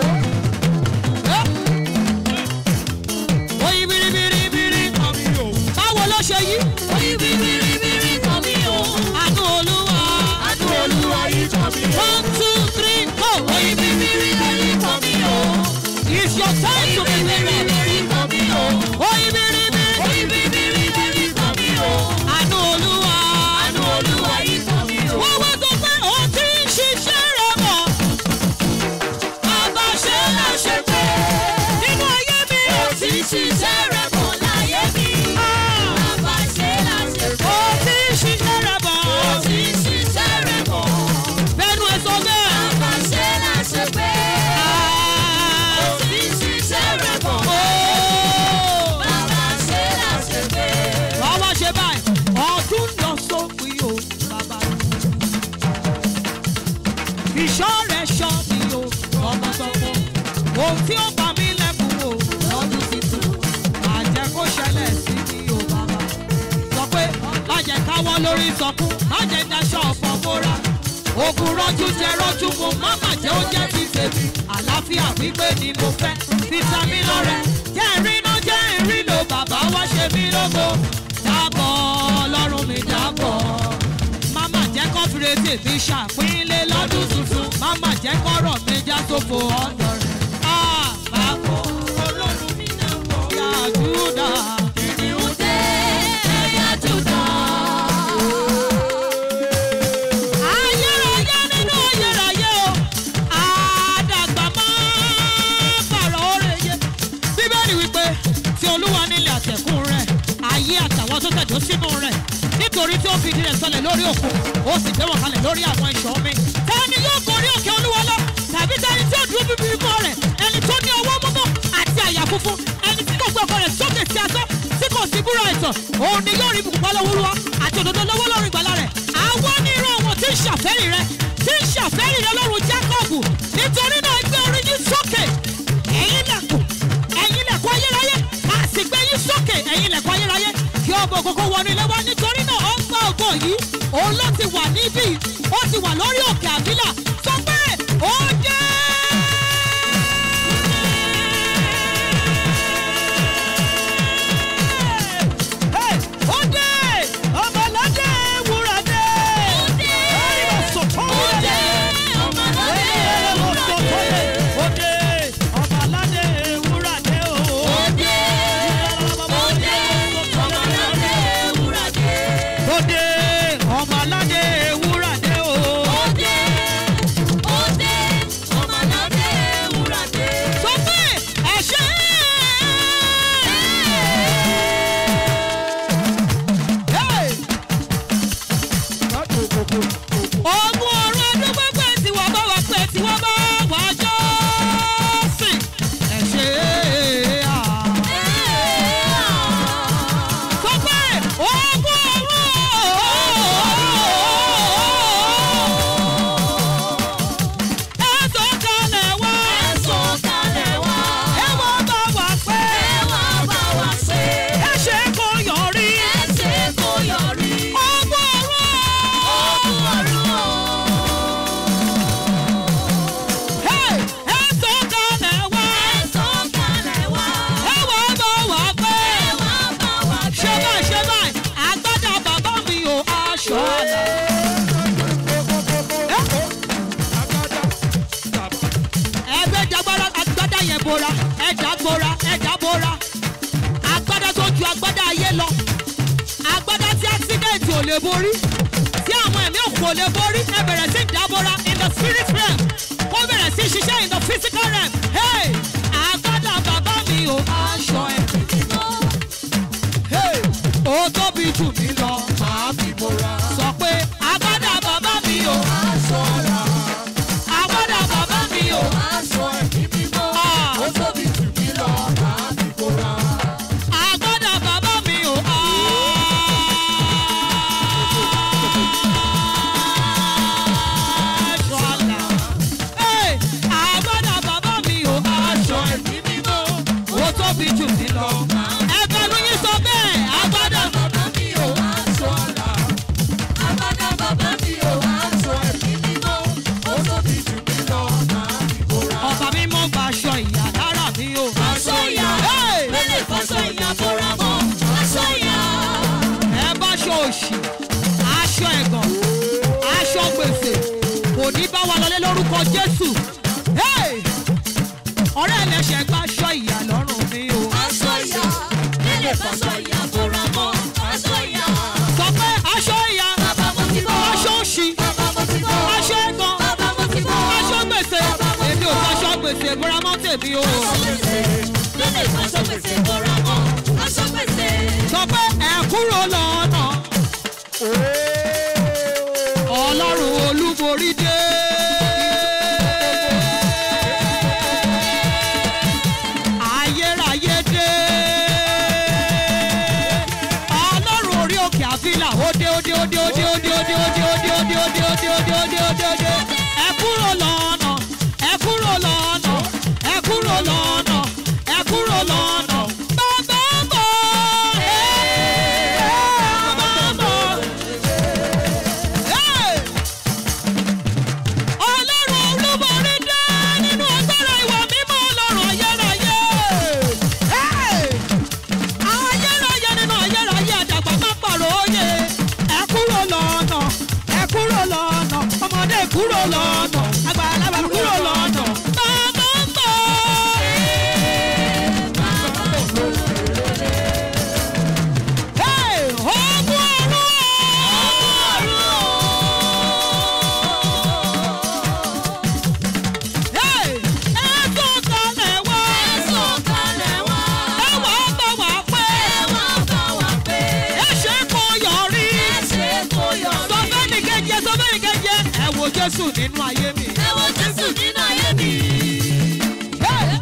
Oyin biribiribiri kan. Mi ò. Báwo ló ṣe yí? oyin bíbíríbírí kan mi o. Àánú Olúwa. adú olúwa yìí kan mi o. One, two, three, go. oyin bíbíríbírí kan mi o. It's your time to be oyin living. bíbíríbírí kan mi o. Oyin biribiri. oyin bíbíríbírí kan mi o. Àánú Olúwa. adú olúwa yìí kan mi o. Wọ́n wá sọ pé ó ti ń ṣiṣẹ́ rẹ̀ bọ̀. bàbá ṣe là ṣe pé. Nínú ayé mi. ó ti ṣiṣẹ́ rẹ̀ bọ̀ láyé mi. bàbá ṣe là ṣe pé. Ó ti ń ṣiṣẹ́ rẹ̀ bọ̀. ó ti ṣiṣẹ́ rẹ̀ bọ̀. Bẹ́ẹ̀ni ẹ sọ bẹ́ẹ̀. bàbá ṣe là ṣe pé. ó Ah! ti ṣiṣẹ́ rẹ̀ bọ̀. Oh! bàbá ṣe là ṣe pé. Wàá wá ṣe báyìí. Ọdún lọ sópin o, bàbá. Ìṣọ́ rẹ̀ ṣọ́ mi o, tọmọtọmọ. Ohun tí ó pa mí lẹ́kùn o, lọ́dún tuntun. Àjẹ́ kó ṣẹlẹ̀ sí mi o, bàbá. Sọ pé má jẹ́ káwọ́ lórí sọkún, má jẹ́ daṣọ ọ̀pọ̀ mọ́ra. Ogun rọ́jú jẹ rọ́jú mo má mà jẹ́ ó jẹ́ ti tèmi. Àlàáfíà pípé ni mo fẹ́, fítámì lọ́rẹ́. Jẹ́ ìrìnà jẹ́ ìrìnà bàbá wá ṣe mí lógo. Dábọ̀ ọlọ́run mi dábọ̀. Máma jẹ́ kọ́ fìrè tèmi ṣàpínlẹ̀ lọ́dún tuntun. Máma jẹ́ kọ́rọ̀ mi já sófo ọ̀dọ̀ rẹ̀. Ah! Bàbọ̀ ọlọ́run mi dábọ̀. Yàdúrà. Kìnìún dé ẹ̀yà Júdà. ayérayé nínú ayérayé o àdàgbà máa pààrọ̀ òrèyé bíbélì wípé tí olúwa nílẹ̀ àtẹ̀kùn rẹ̀ ayé àtàwọn tó tẹ̀dó sínú rẹ̀ nítorí tí ó fi ìdí rẹ̀ sọlẹ̀ lórí òkun ó sì gbé wọn kalẹ̀ lórí àwọn ìṣọ́ mi tẹ́ni yóò gorí òkè olúwa lọ tàbí tẹ́ni tí ó dúró bíbí ikọ́ rẹ̀ ẹni tó ní ọwọ́ mímọ́ àti àyà funfun ẹni tí kò gbé ọkọ rẹ̀ sókè sí asán tí kò sí búra ẹ̀tàn òun ni yóò rí ibùkún bá lọ́wọ́ olúwa àti òdodo lọ́wọ́ lọ́rùn ìgbàlà rẹ̀ àwọn ní irú àwọn tí ń ṣàfẹ́rì rẹ tí ń ṣàfẹ́rì rẹ lọ́rùn jákọ́ọ̀bù nítorí náà gbé orí yín sókè ẹ̀yin lẹ̀kùn ẹ̀yin lẹ̀kùn ayérayé a sì gbé yín sókè ẹ̀yin lẹ̀kùn ayérayé kí ọgbọ̀ ògógó wọnú ilé wa nítorí náà ó ń gbọ́ ògo yìí òun ló ti wà níbí ó ti wà lórí òkè àbílà sọ pé ó dé. Hey, ó dé ọmọládé wúrà dé. Ó dé. Ó Ó dé ọmọládé ewúrẹ́ dé. Ó dé ọmọládé wúrà dé o. Ó dé. Ó dé ọmọládé ewúrẹ́ dé. Ó dé ọmọládé wúrà dé o. Ó dé bora ẹ̀dá bora ẹ̀dá bora agbádá tó ju agbádá ayé lọ agbádá tí accident ò lè borí tí àwọn ẹ̀mí òkú ò lè borí ẹ bẹ̀rẹ̀ sí dábòra in the spirit realm kó bẹ̀rẹ̀ sí ṣiṣẹ́ in the physical realm hey agbádá bàbá mi ò aṣọ ẹ̀ hey ó tóbi jù mí lọ màá fi bora sọ pé agbádá bàbá mi ò aṣọ ara agbádá bàbá mi ò aṣọ ẹ̀mí mímọ́ ó tóbi jù mí lọ màá fi bora agbádá bàbá mi ò aṣọ àlà. Hey, agbádá bàbá mi ò aṣọ ẹ̀mí mímọ́ ó tóbi jù mí lọ. ẹgbẹ́ ló yín sọ bẹ́ẹ̀ agbádá bàbá mi ò aṣọ àlà. agbádá bàbá mi ò aṣọ ẹ̀mí mímọ́ ó tóbi jù mí lọ. ọba mímọ́ gba aṣọ ìyá lára mi ò. Aṣọ ìyá, Hey! mélè fọṣọ ìyá bóra mọ́. Aṣọ ìyá, ẹ bá aṣọ òṣì aṣọ ẹ̀gàn aṣọ gbèsè kò ní bá wa lọlé lórúkọ jésù Hey! ọ̀rẹ́ ẹlẹ́ṣẹ̀ gba aṣọ ìyà lọ́rùn mi o aṣọ ìyá, mélè fọṣọ ìyá bóra mọ́. Aṣọ ìyá, sọ pé aṣọ ìyà bàbá mo ti bọ́. aṣọ òṣì Bàbá mo ti bọ́. aṣọ ẹ̀gàn Bàbá mo ti bọ́. aṣọ gbèsè èmi ò fẹ́ aṣọ gbèsè ìbúra mọ́ tèmi o Aṣọ gbèsè, mélè fọṣọ gbèsè bóra mọ́. Aṣọ gbèsè, sọ pé ẹ kúrò lọ́nà ọlọ́run olúborí dé. ayérayé dé. ọlọ́run orí òkè àfilà ó dé ó dé ó dé ó dé ó dé ó dé ó dé ó dé ó dé ó dé ó dé ó dé ó dé ó dé ó dé. ẹ kúrò lọ́nà ẹ kúrò lọ́nà ẹ kúrò lọ́nà ẹ kúrò lọ́nà. bàbá bọ̀ ẹ́ bàbá bọ̀. Hey! ọlọ́run olúborí dé nínú agbára ìwà mímọ́ ọlọ́run ayérayé. Hey! ayérayé nínú ayérayé àdàgbà má pàrọ̀ òye. ẹ kúrò lọ́nà ẹ kúrò lọ́nà ọmọdé kúrò lọ́nà àgbàlagbà kúrò lọ́nà. bàbá ń bọ̀. Hey! ogun ọ̀run. Hey! ẹ̀sùn kalẹ̀ wá. ẹ̀sùn kalẹ̀ wá. ẹ wá bá wa pé. Ẹ wá bá wa pé. ẹ ṣe kó yọrí. Ẹ ṣe kó yọrí. sọ fẹ́ni kejì sọ fẹ́ni kejì ẹ wo Jésù nínú ayé mi. Ẹ wo Jésù nínú ayé mi. Hey!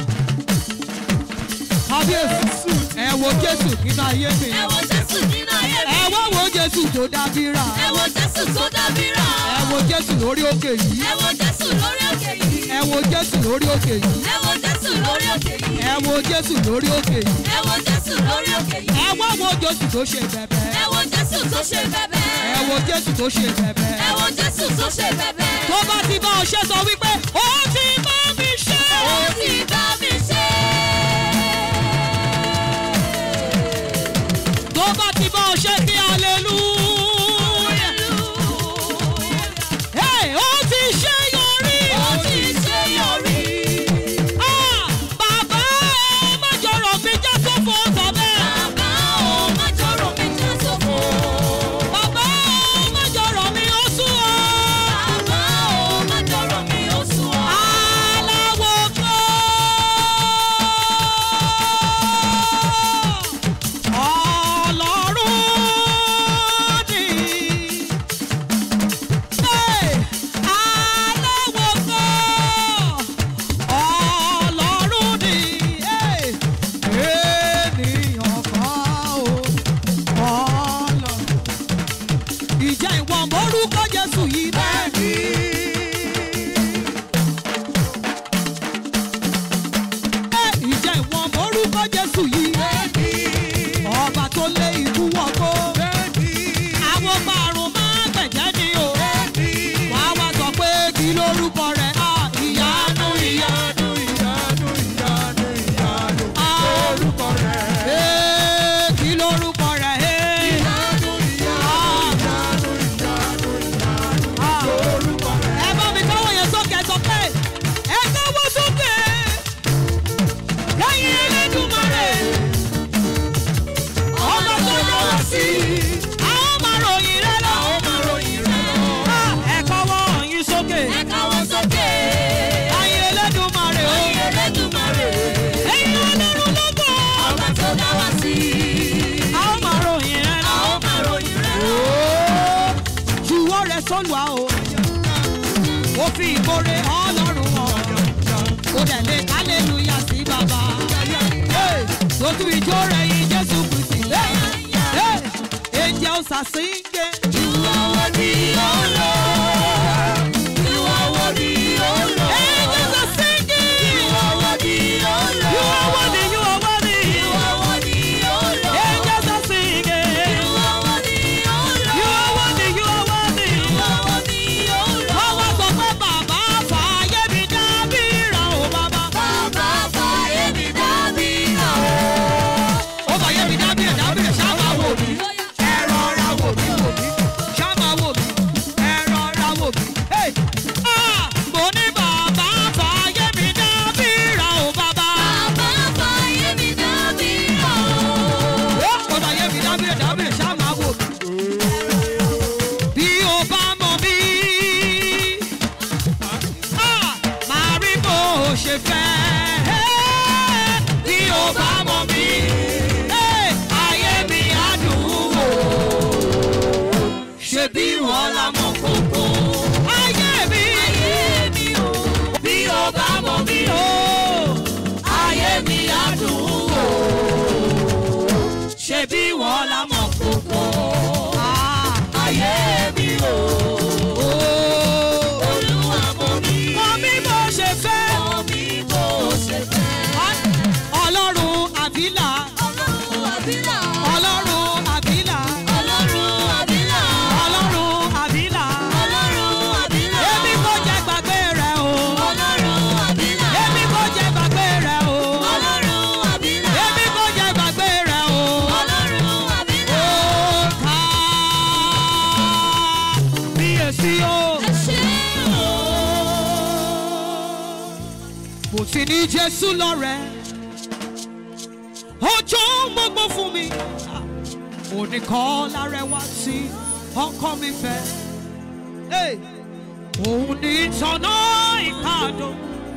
kábíyèsí ẹ wo Jésù nínú ayé mi. Ẹ wo Jésù nínú ayé mi. ẹ wá wo Jésù tó dábìrà. Ẹ wo Jésù tó dábìrà. ẹ wo Jésù lórí òkè yìí. Ẹ wo Jésù lórí òkè yìí. ẹ wo Jésù lórí òkè yìí. Ẹ wo Jésù lórí òkè yìí. ẹ wo Jésù lórí òkè yìí. Ẹ wo Jésù lórí òkè yìí. ẹ wá wo Jésù tó ṣe bẹ̀bẹ̀. Ẹ wo Jésù tó ṣe bẹ̀bẹ̀. ẹ wo Jésù tó ṣe bẹ̀bẹ̀. Ẹ wo Jésù tó ṣe bẹ̀bẹ̀. tó bá ti bá ọ ṣe sọ wípé ó ti bá mi ṣe. Ó ti bá mi ṣe. tó bá ti bá ọ ṣe kí hallelujah. Hey, ó ti ṣe yọrí. Ó ti ṣe yọrí. Ah, bàbá ẹ má jọrọ mi já sófo sọ bẹ́ẹ̀. Bàbá ò má jọ̀rọ̀ mi já sófo. bàbá ẹ má jọrọ mi ó sún ọ. Bàbá ò má jọ̀rọ̀ mi ó gbore ọlọ́run ọ̀ ó dẹ̀ lè hallelujah sí bàbá lójú ìjó rẹ̀ yìí jésù kristi angels are singing. You are worthy, oh Lord. You are worthy, oh Lord. angels are singing. You are worthy, oh Lord. you are worthy you are worthy. You are worthy, oh Lord. angels are singing. You are worthy, oh Lord. you are worthy you are worthy. You are worthy, oh Lord. wọ́n wá sọ pé bàbá fàáyé mi dábìrà ó bàbá. Bàbá fàyè mi dábìrà o. ó fàáyé mi dábìrà dábìrà ṣáà máa wò mí. ẹ rọra wò mí wò mí. ṣáà máa wò mí. ẹ rọra wò mí. Hey! Ah! mo ní bàbá fàáyé mi dábìrà ó bàbá. Bàbá fàyè mi dábìrà o. ó fàáyé mi dábìrà dábìrà ṣáà máa wò mí. bí o bá mọ mí. Ah! máa rí bó o ṣe fẹ́. bí o bá mọ mí. Hey! ayé mi á dùn wò. ṣe bí wọ́n la mọ̀ kókó. ayé mi. Ayé mi o. bí o bá mọ mí o. Ayé mi á dùn wò. ṣe bí wọ́n la mọ̀ kókó. Ayé mi o. Olúwa mọ̀ mí. mọ mi bó ṣe fẹ́. Mọ̀ mí bó ṣe fẹ́. ọlọ́run àbílà. Ọlọ́run àbílà. ọlọ́run àbílà. Ọlọ́run àbílà. ọlọ́run àbílà. Ọlọ́run àbílà. èmi kò jẹ́ gbàgbé rẹ̀ o. Ọlọ́run àbílà. èmi kò jẹ́ gbàgbé rẹ̀ o. Ọlọ́run àbílà. èmi kò jẹ́ gbàgbé rẹ̀ o. Ọlọ́run àbílà. ó ká bíyèsí o. Ẹ ṣé o. mo ti ní jésù lọ́rẹ̀ ọjọ́ gbogbo fún mi oníkan lárẹwà tí ọkọ mi fẹ́ Hey! òun ní ìtọ́nà ìpàdó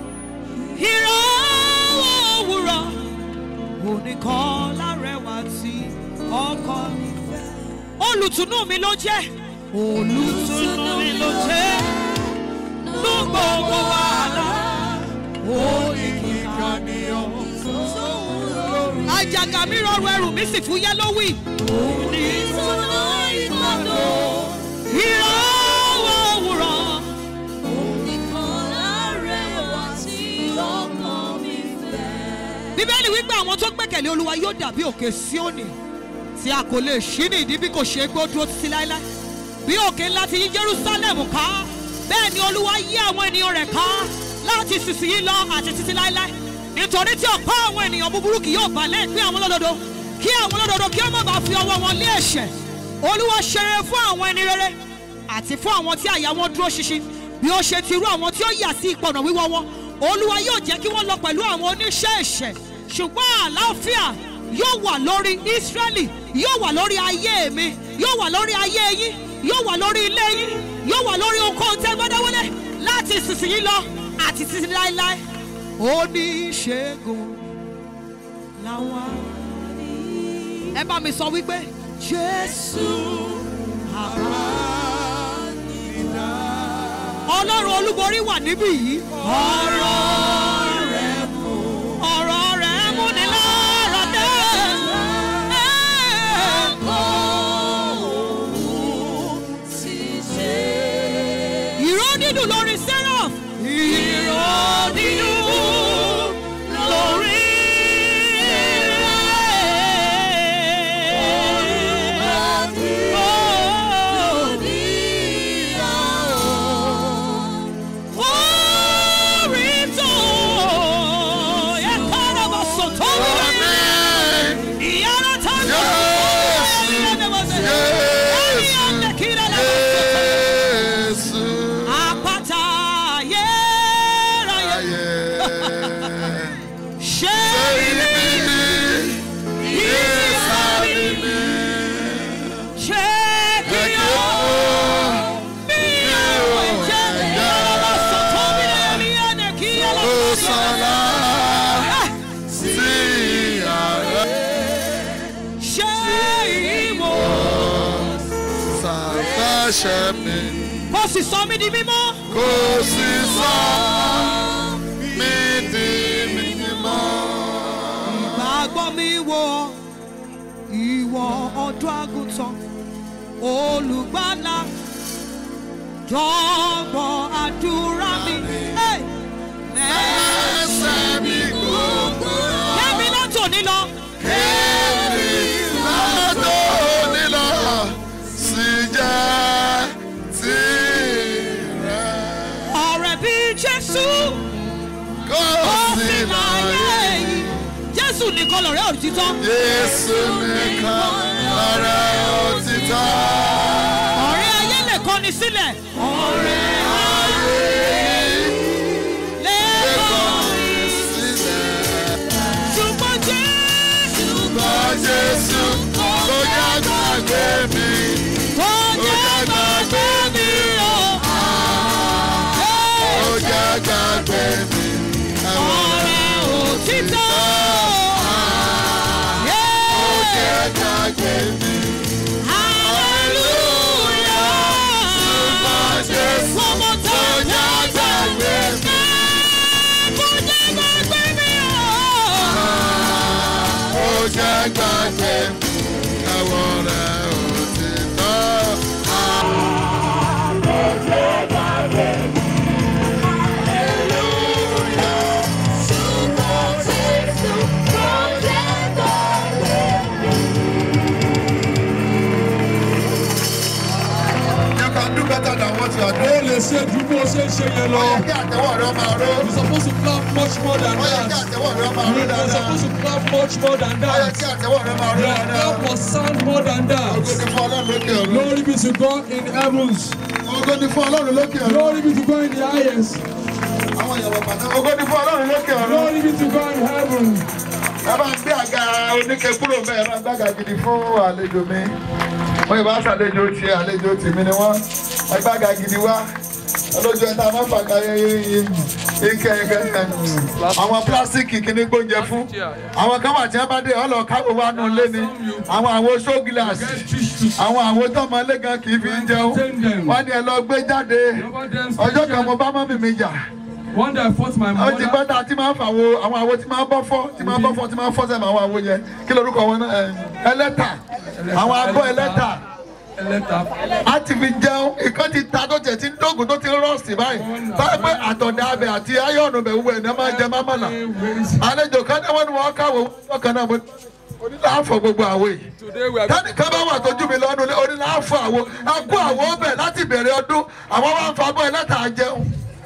ìràwọ̀ òwúrọ̀ oníkan lárẹwà tí ọkọ mi fẹ́ olùtùnú mi ló jẹ́ olùtùnú mi ló jẹ́ ní gbogbo wàhálà oníkìkà ni ọ́ àjàgà mi rọrùn ẹrù mi sì fúyẹ́ lówì. Ìtọ́nà ìpàdó. ìràwọ̀ òwúrọ̀ Nìkan lárẹwà tí ọkàn mi fẹ́. bíbélì wípé àwọn tó gbẹ́kẹ̀lé olúwa yóò dàbí òkè síónì tí a kò lè ṣí ní ìdí bí kò ṣe é gbó dúró títí láéláé bí òkè ńlá ti yí jerusalem ká bẹ́ẹ̀ ni olúwa yí àwọn ènìyàn rẹ̀ ká láti sísìyí lọ àti títí láéláé nítorí tí ọ̀pá àwọn ènìyàn búburú kì yóò balẹ̀ pín àwọn olódodo kí àwọn olódodo kí ó má bàa fi ọwọ́ wọn lé ẹ̀ṣẹ̀ olúwa ṣe rere fún àwọn ẹni rere àti fún àwọn tí àyà wọn dúró ṣinṣin bí ó ṣe ti rú àwọn tí ó yà sí ìpọ̀nà wíwọ́ wọn olúwa yóò jẹ́ kí wọ́n lọ pẹ̀lú àwọn oníṣẹ́ ẹ̀ṣẹ̀ ṣùgbọ́n àlàáfíà yóò wà lórí ísírẹ́lì yóò wà lórí ayé mi yóò wà lórí ayé yín yóò wà lórí ilé yín yóò wà lórí ohunkóhun tẹ́ gbọ́dáwọlé láti ìsinsìnyí lọ àti títí láéláé oníṣègùn làwọn ẹ bá mi sọ wípé jésù àbá ọlọ́run olúborí wà níbí yìí. ọ̀rọ̀ rẹ̀ mú. ọ̀rọ̀ rẹ̀ mú ni lára dé. ìró dídùn lórí seraph. ìró dídùn lórí orí tó yẹ kára bá sọ tó wọlé. ìyára tá a lọ. ẹni ọ̀lẹ́ kí lè lọ́wọ́ sọ. àpáta ayérayé ṣé ibi ìsàlẹ̀ mi ṣé kí ó bí àwọn ìjẹ́ ìyára sọ tó bí lẹ́yìn ẹni kí ọlọ́run sọ. ṣé ìwọ kó sì sọ mí di mímọ́. kò sì sọ mí di mímọ́. ìgbàgbọ́ mi wo ìwọ ọdún àgùntàn olùgbàlà jọ̀wọ́ àdúrà mi. Hey! ẹsẹ̀ mi gbogbo. Kẹ́mi látòní lọ. Kéèmí lọ́dọ̀ nílọ sí jẹ́ tirẹ̀. ọ̀rẹ́ bí jésù Kò ó sí fi láyé láyé. yìí jésù nìkan lọ̀rẹ́ òtítọ́ Jésù nìkan lọ́rẹ́ òtítọ́. ọ̀rẹ́ ayé lè kọ́ni sílẹ̀ ọ̀rẹ́ ayé lè kọ́ni Sílẹ̀. ṣùgbọ́n jésù Ṣùgbọ́n Jésù kò jẹ́ gbàgbé mi. kò jẹ́ gbàgbé mi o. Ó jẹ́ gbàgbé mi. ọ̀rẹ́ òtítọ́. Ó jẹ́ gbàgbé mi. Hallelujah. Ṣùgbọ́n Jésù One more kò time. jẹ́ gbàgbé mi. Kò jẹ́ gbàgbé mi o. Ó jẹ́ gbàgbé mi. Ẹ̀wọ̀n rẹ̀ òtítọ́. You can do better than what you are ó doing. lè ṣe ju bó ṣe ń ṣe yẹn lọ. Ó yẹ kí àtẹ̀wọ̀ rẹ máa ró. you suppose to clap much more than Ó yẹ kí that. àtẹ̀wọ̀ rẹ máa ró you are dáadáa. supposed to clap much more than Ó yẹ that. kí àtẹ̀wọ̀ rẹ máa ró your dáadáa. clap must sound more than Ògo that. ni fún Ọlọ́run lókè ọ̀run. glory be to God in heavens. Ògo ni fún Ọlọ́run lókè ọ̀run. glory be to God in the highest. Àwọn ìyàwó pàtó. Ògo ni fún Ọlọ́run lókè ọ̀run. glory be to God in heaven. Ẹ bá ń gbé àga oníke kúrò bẹ́ẹ̀ bá ń gbàgà gidi fún àlejò mi. Wọ́n yìí bá ṣàlejò tiẹ̀ àlejò tèmi ni wọ́n. Ẹ gbàgà gidi wá. Olójú ẹ̀ tá a máa ń fàgà ike ike àwọn pílásìkì kìíní gbóúnjẹ fún. Àwọn kan wà tí wọ́n bá dé ọlọ́ káwọ́ wa nù lé ni. Àwọn àwo ṣó gíláàsì. get fish to Àwọn àwo tọ́mọ lé gan kì í fi ń jẹun. Wọ́n ní ẹ lọ gbé jáde. over them. Ọjọ́ kan mo bá mọ́mì mi jà one day I fought my ó ti mother. pẹ́ tá a ti máa ń fa àwo àwọn àwo tí máa ń bọ́ fọ́ tí máa ń bọ́ fọ́ tí máa ń fọ́ sẹ́mu àwọn àwo yẹn kí lorúkọ wọn náà ẹ̀, ẹlẹ́tà àwọn abọ́ ẹlẹ́tà ẹlẹ́ta. a ti fi jẹun ìkan ti ta tó tẹ̀ tí ń dógùn tó ti ń rọ́ọ̀sì báyìí báyìí pé àtọ̀dá abẹ àti ayọ̀nù bẹ̀ wúwo ẹ̀ ní máa jẹ mámàlà àlejò kan náà wọ́n ní wọ́n káwọ́ wọ́n kan náà mo onílà àfọ̀ gbogbo àwo yìí today we are tẹ́nì kan bá wà tójú mi lọ́nu ilé onílà àfọ̀ àwo a kó àwo bẹ̀ láti bẹ̀rẹ̀ ọdún àwọn wá ń fa abọ́ ẹlẹ́tà jẹun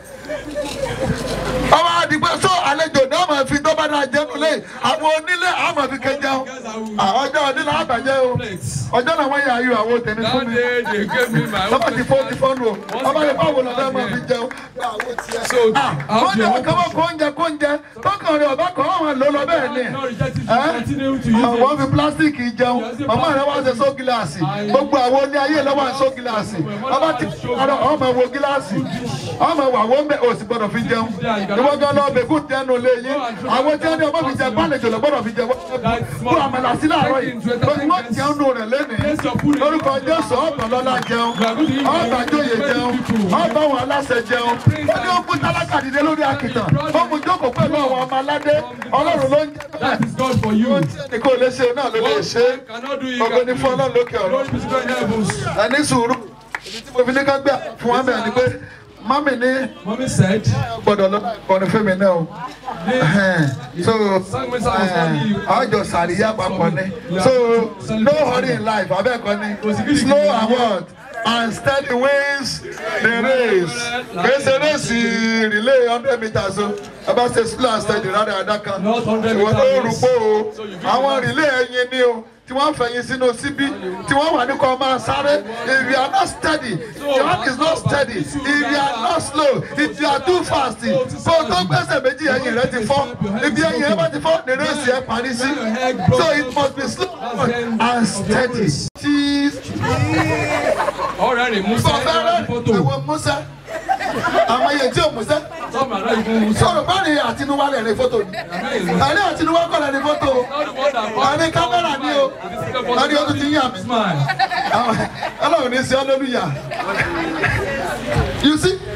ọmọ àdìgbò sọ àlejò náà máa fi dọ́bà náà jẹnu lé àwọn onílé àwọn máa fi kẹ jẹun ọjọ́ onílé àbàjẹ́ o ọjọ́ náà wọ́n yà ayò àwọn tèmi fún that mi day they gave me my own lọ́pọ̀ ti fọ́ ti fọ́nu o ọmọ yẹn báwo lọ fẹ́ máa fi jẹun. so how wọ́n do ní you ọkọ̀ wọn kó oúnjẹ kó oúnjẹ tọkàn rẹ ọba kan wọn lò lọ bẹ́ẹ̀ ni not reject it to continue to use wọ́n it fi pílásítìkì jẹun màmá rẹ wá ṣe só gíláàsì gbogbo àwọn oní ayé lọ́wọ́ àṣọ gíláàsì ọba ti ọ̀rọ̀ ọmọ wo gíláàsì ọmọ wà wọ́n bẹ̀ òsì gbọ́dọ̀ fi jẹun ìwọ́n gan lọ bẹ̀kú tẹnu lé yín àwọn tí wọ́n ní ọmọ fi jẹ gbàlejò lọ gbọ́dọ̀ fi jẹ kó àmàlà sí láàárọ̀ yìí wọ́n jẹun nù rẹ̀ lẹ́nìí lórúkọ jésù ọ̀pọ̀ lọ́la jẹun ọ̀pọ̀ àjòyè jẹun ọ̀pọ̀ àwọn aláṣẹ jẹun wọ́n ní ó kú tálákà dìde lórí àkìtàn ó mú jókòó pẹ̀lú àwọn ọmọ aládé ọlọ́run ló ń jẹ́ that is God for you ní kò lè ṣe náà ló lè ṣe cannot do it ògo ní fún ọlọ́run lókè ọ̀run glory be to God in heavens ẹni sùúrù ibi tí mo fi ní ká gbé fún wa bẹ́ẹ̀ ni pé mami ní mommy said gbọ́dọ̀ lọ kọrin fún mi náà o so ọjọ́ sàríyá papọ̀ ni so no hurry in life abẹ́ẹ̀kọ́ ni slow and what and steady wins the race kìí ṣe réèsì relay hundred meters o ẹ bá ṣe slow and steady rárá àdá kan Not 100 ìwọ ló meters. rúgbó o àwọn relay ẹyin ni o tí wọ́n fẹ̀yìn sínú síbí tí wọ́n wà ní kọ́ máa sáré if you are not steady your hand is not steady if you are not slow if you are too fast kó o tó gbẹ́sẹ̀ méjì ẹ̀yìn rẹ ti fọ́ ibi ẹ̀yìn rẹ bá ti fọ́ ní rẹ́sì ẹ̀ parí sí so it must be slow and steady. Cheese ọ̀rẹ́ rẹ̀ musa bọ̀bẹ́rẹ́ photo ẹ̀wọ̀n musa àwọn iye tí ò musa some are not even musa sọ̀rọ̀ bá rí àtinúwá rẹ̀ rí fótó ni àní àtinúwá kọ̀ rẹ̀ rí fótó o not the one that àní kámẹ́rà ni o àní o tún ti yàn mí. smile Àwọn- ọlọ́run ní sí hallelujah you see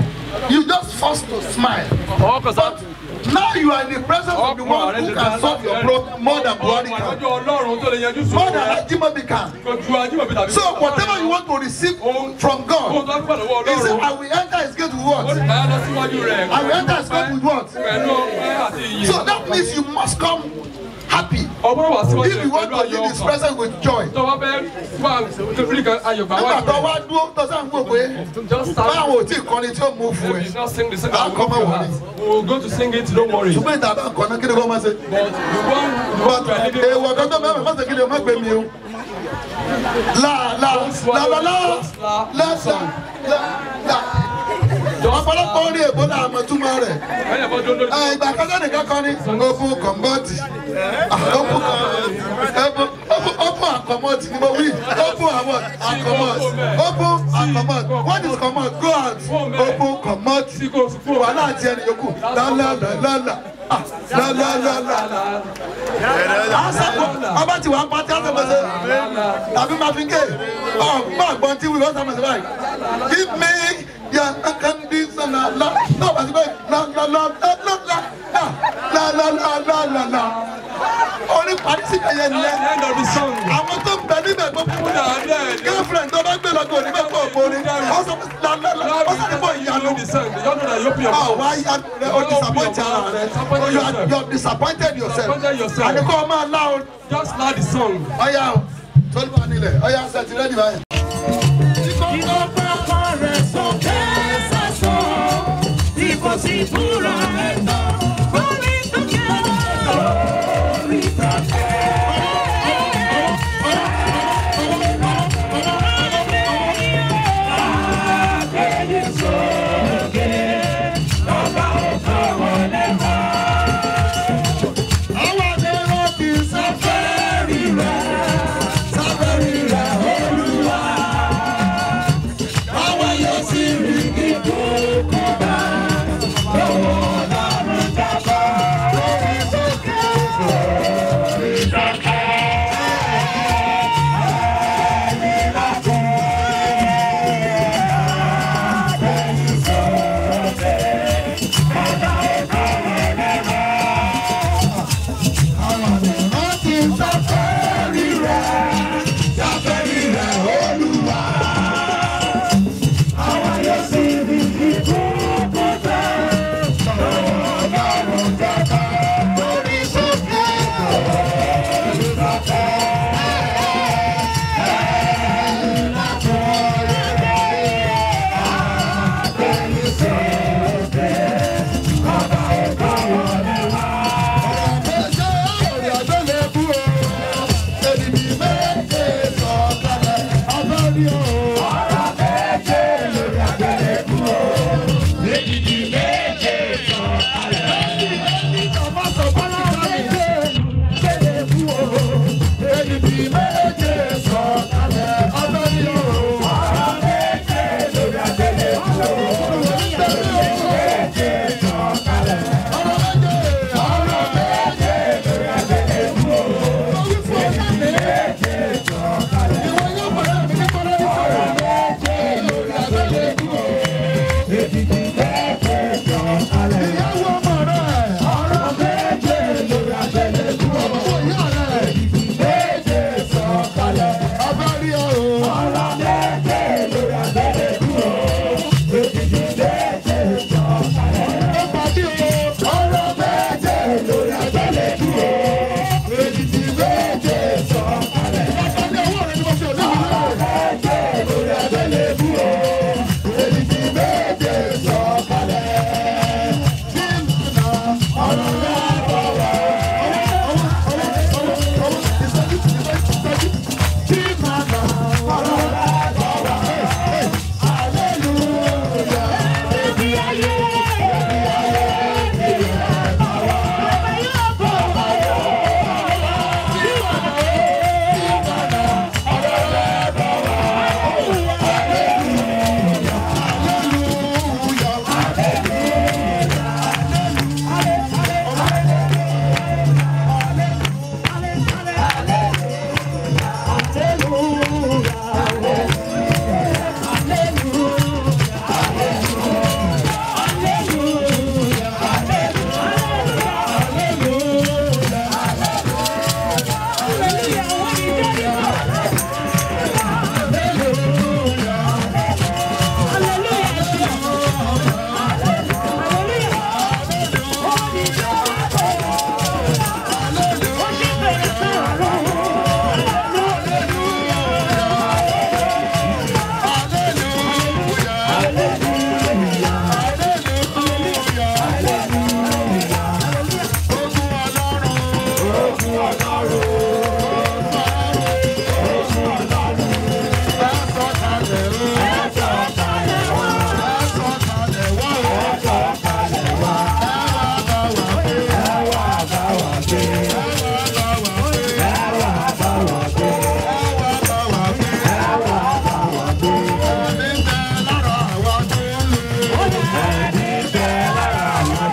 You just forced to smile. ọkọ̀ sá. But now you are in the presence of the one who can solve your problem more than Buhari ọmọ can. ìwájú ọlọ́run tó lè yanjú More sùúrù than rẹ̀. Ajimobi can. kò ju ajímọ̀bí tàbí. So whatever you want to receive from Ohun God, tó gbà lọ́wọ́ he said, ọlọ́run. I will enter his gate with ó what? sì bá lọ síwájú rẹ̀. I will enter his gate with what? pẹ̀lú ọpẹ́ àti ìyìn. So that means you must come happy. ọgbọ́n wà síwájú If rẹ̀ you want pẹ̀lú to ayọ̀ leave his ọkàn. presence with joy. tó bá fẹ́ wà kékeré kan ayọ̀ gbà Nígbà wájú tó rẹ̀. wá dúró tó sáà ń gbò pé just start. báwo ò tí ì kọrin tí ó mú fún We ẹ. did not sing the song. I'll come I'll out with We will go to sing it, don't worry. But Ṣùgbọ́n ìta bá ń kọ́ náà kí ni kò máa ṣe. the one, the one we are leading. Èèwọ̀ kan tó mẹ́rin mọ́sẹ̀ kí ni o má gbé mi o. La la la la la la la la la. Ọ̀pọ̀lọpọ̀ orí èbó náà mọ̀ túmọ̀ rẹ̀. When you don't know, Ẹ, Ìgbà kan sẹ́ni kankan ni open kọ̀mbọ́ọ̀tì. Open open àkọ́mọ́ọ̀tì ni mo wí. Open àwọn àkọ́mọ́ọ̀tì. Open àkọ́mọ́ọ̀tì. What is commot? Go out. Open kọ̀mọ́ọ̀tì. tí kò fún wa. Wàhálà àti ẹni yòókù. Lálálálálá. Ah, Lálálálá. Àṣàkó ọba tí wàá pa tí a sọ̀rọ̀ ṣe. Tàbí máa fi ké. Ọ̀gbọ́n àgbọ̀n tí wíwọ́n sọ̀rọ̀ ṣe báyìí. Give me your unconditional love. Náà bá ti bẹ́ẹ̀ la la la la la la la la la la la la. Orí parí sí ẹyẹ At nílẹ̀. the end of the song, Àwọn tó ń bẹ níbẹ̀ gbogbo people that are there, they girlfriend tó bá gbé lọ́gbọ̀n onígbà pọ̀ ògbóni. Ó sọ pé la la la. Ó sọ pé bọ̀ you ìyanu. know the song. They don't know that you open your Ah, mouth. why you are disappointed ara rẹ? Oh, you are you are disappointed yourself. Disappointed yourself. Àdìkọ́ ọmọ aláwọ̀ Just loud the song. ọ̀yà o tọ́lú bá nílẹ̀ ọ̀yà ṣètì rẹ́dì báyìí. Àwọn akẹ́rọ̀ ti sáfẹ́rì rẹ̀ sáfẹ́rì rẹ̀ olúwa. Àwọn yóò sì rí kíkó kọ́ba lọ́wọ́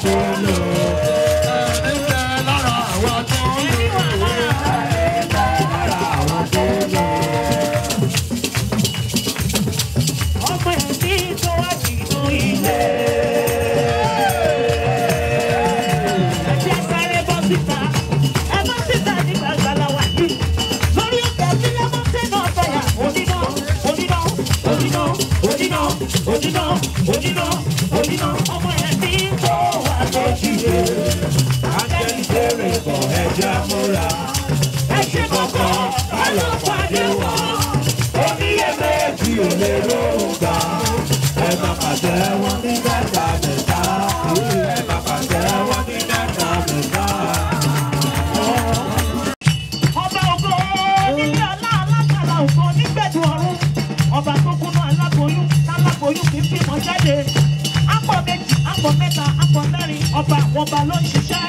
tó lò. Ẹni bẹ lára àwa tó lò. Ẹni bẹ lára àwa tó lò. ọmọ ẹ̀mí tó wá nínú ilé. ẹ jẹ́ sáré bọ́ síta ẹ bọ́ síta ní gbàgbàlà wà yìí. lórí òkè sílẹ̀ mọ́ sínú ọ̀fẹ́yà oníná oníná oníná oníná oníná oníná oníná ọmọ ẹ̀mí tó wà lójú ilé. Ángẹ́lì bèrè bọ̀ ẹja múra. ẹ ṣe kọ̀kọ́ ẹ lọ pàdé wọn. Oníyèméjì ò lè lóhùn gbà. Ẹ má pàṣẹ wọn ní mẹ́ta mẹ́ta. Ẹ má pàṣẹ wọn ní mẹ́ta mẹ́ta. ọba ògo nílé ọlá alágbára ògo nígbẹ̀dù ọ̀run ọba tó kúnú aláboyún táláboyún kì í bímọ jáde apọ̀ méjì apọ̀ mẹ́ta apọ̀ mẹ́rin ọba àwọn ọba ló ń ṣiṣẹ́.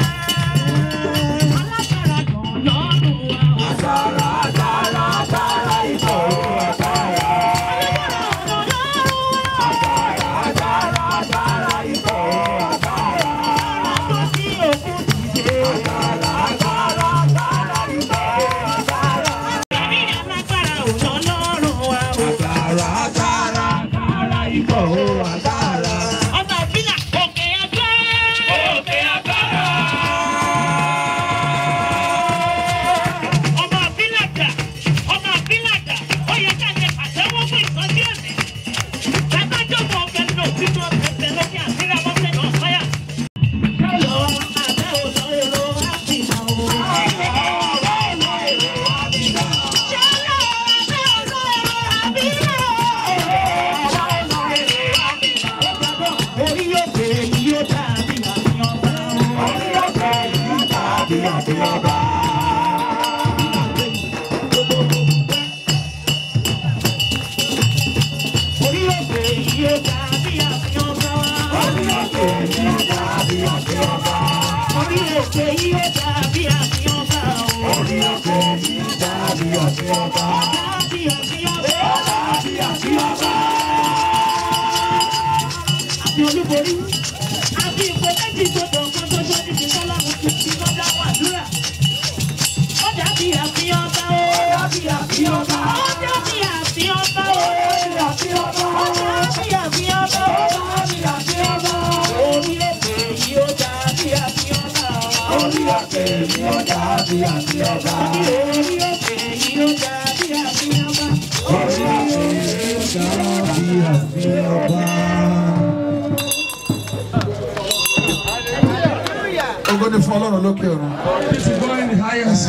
alágbára gan lọ́rùn wa. Agbára agbára agbára ìbò agbára. alágbára gan lọ́rùn wa. Agbára agbára agbára ìbò agbára. ọ̀rọ̀ tó kí òkú dìde. Agbára agbára agbára ìbò agbára. ẹ̀mí alágbára ò lọ lọ́rùn wa. Agbára agbára agbára ìbò agbára. ọba ìbílẹ̀ òkè ẹgbẹ́. Òkè agbára. ọmọ àbílàjà ọmọ àbílàjà ó yẹ ká lè pàṣẹwọ́ fún ìsọjí ẹ̀mí. bàbá jókòó ọ̀fẹ́ nínú òtítọ́ ọ̀fẹ́ lókè àbílẹ̀ ọ̀fẹ́ náà fáyà. lọ abẹ́ òlò èrò àbílà o. ṣẹlẹ̀ abẹ́ òlò èrò àbílà o. orí òkè yìí yóò dàbí àfihàn bá wọn. orí òkè yìí yóò dàbí àfihàn bá orí òkè yìí yóò dàbí àfihàn bá wọn. orí òkè yìí yóò dàbí àfihàn bá wọn. orí òkè yìí yóò dàbí àfihàn bá wọn. orí òkè yìí yóò dàbí àfihàn bá wọn. dàbí àfihàn bá wọn. dàbí àfihàn bá wọn. àti olúborí àti ìpè méjì tó dọ̀ kan tó ṣọ́ níbi tọ́lá mo ti fi lọ́dá wàdúrà. ó dàbí àfihàn bá wọn. ó dàbí àfihàn bá wọn. ó dàbí àfihàn bá wọn. ó dàbí àfihàn bá wọn. ó dàbí àfihàn bá wọn. ó dàbí àfihàn bá wọn. orí òkè yìí ó dàbí àfihàn bá wọn. orí òkè yìí ó dàbí àfihàn bá wọn. orí òkè yìí ó dàbí àfihàn bá wọn. orí òkè yìí ó dàbí àfihàn bá wọn. Ògo ni fún Ọlọ́run lókè ọ̀run. This is going the highest.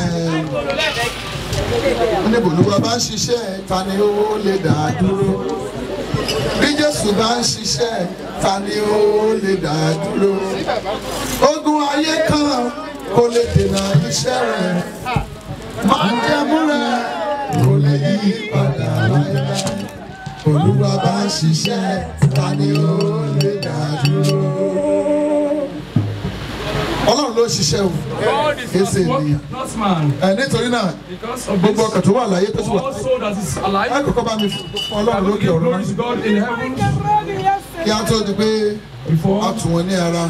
Níbo olúwa bá ń ṣiṣẹ́ ta ni ó lè dá a dúró? Bí Jésù bá ń ṣiṣẹ́ ta ni ó lè dá a dúró? Ogun ayé kan kò lè dènà iṣẹ́ rẹ̀. Máa jẹ́mú rẹ̀ kò lè yí padà láéláé. Olúwa bá ń ṣiṣẹ́ ta ni ó lè dá a dúró? Ọlọ́run ló ń ṣiṣẹ́ o. God is Yes, not, indeed. work, not man. Ẹ nítorí náà Because of gbogbo this, ọkàn tó wà láyé tó sì wà. all soul that is Ẹ alive, kọ́kọ́ bá mi fún I Ọlọ́run will lókè give ọ̀run glory náà. to God in heaven Kí á tó di pé a before. tù wọ́n ní ara.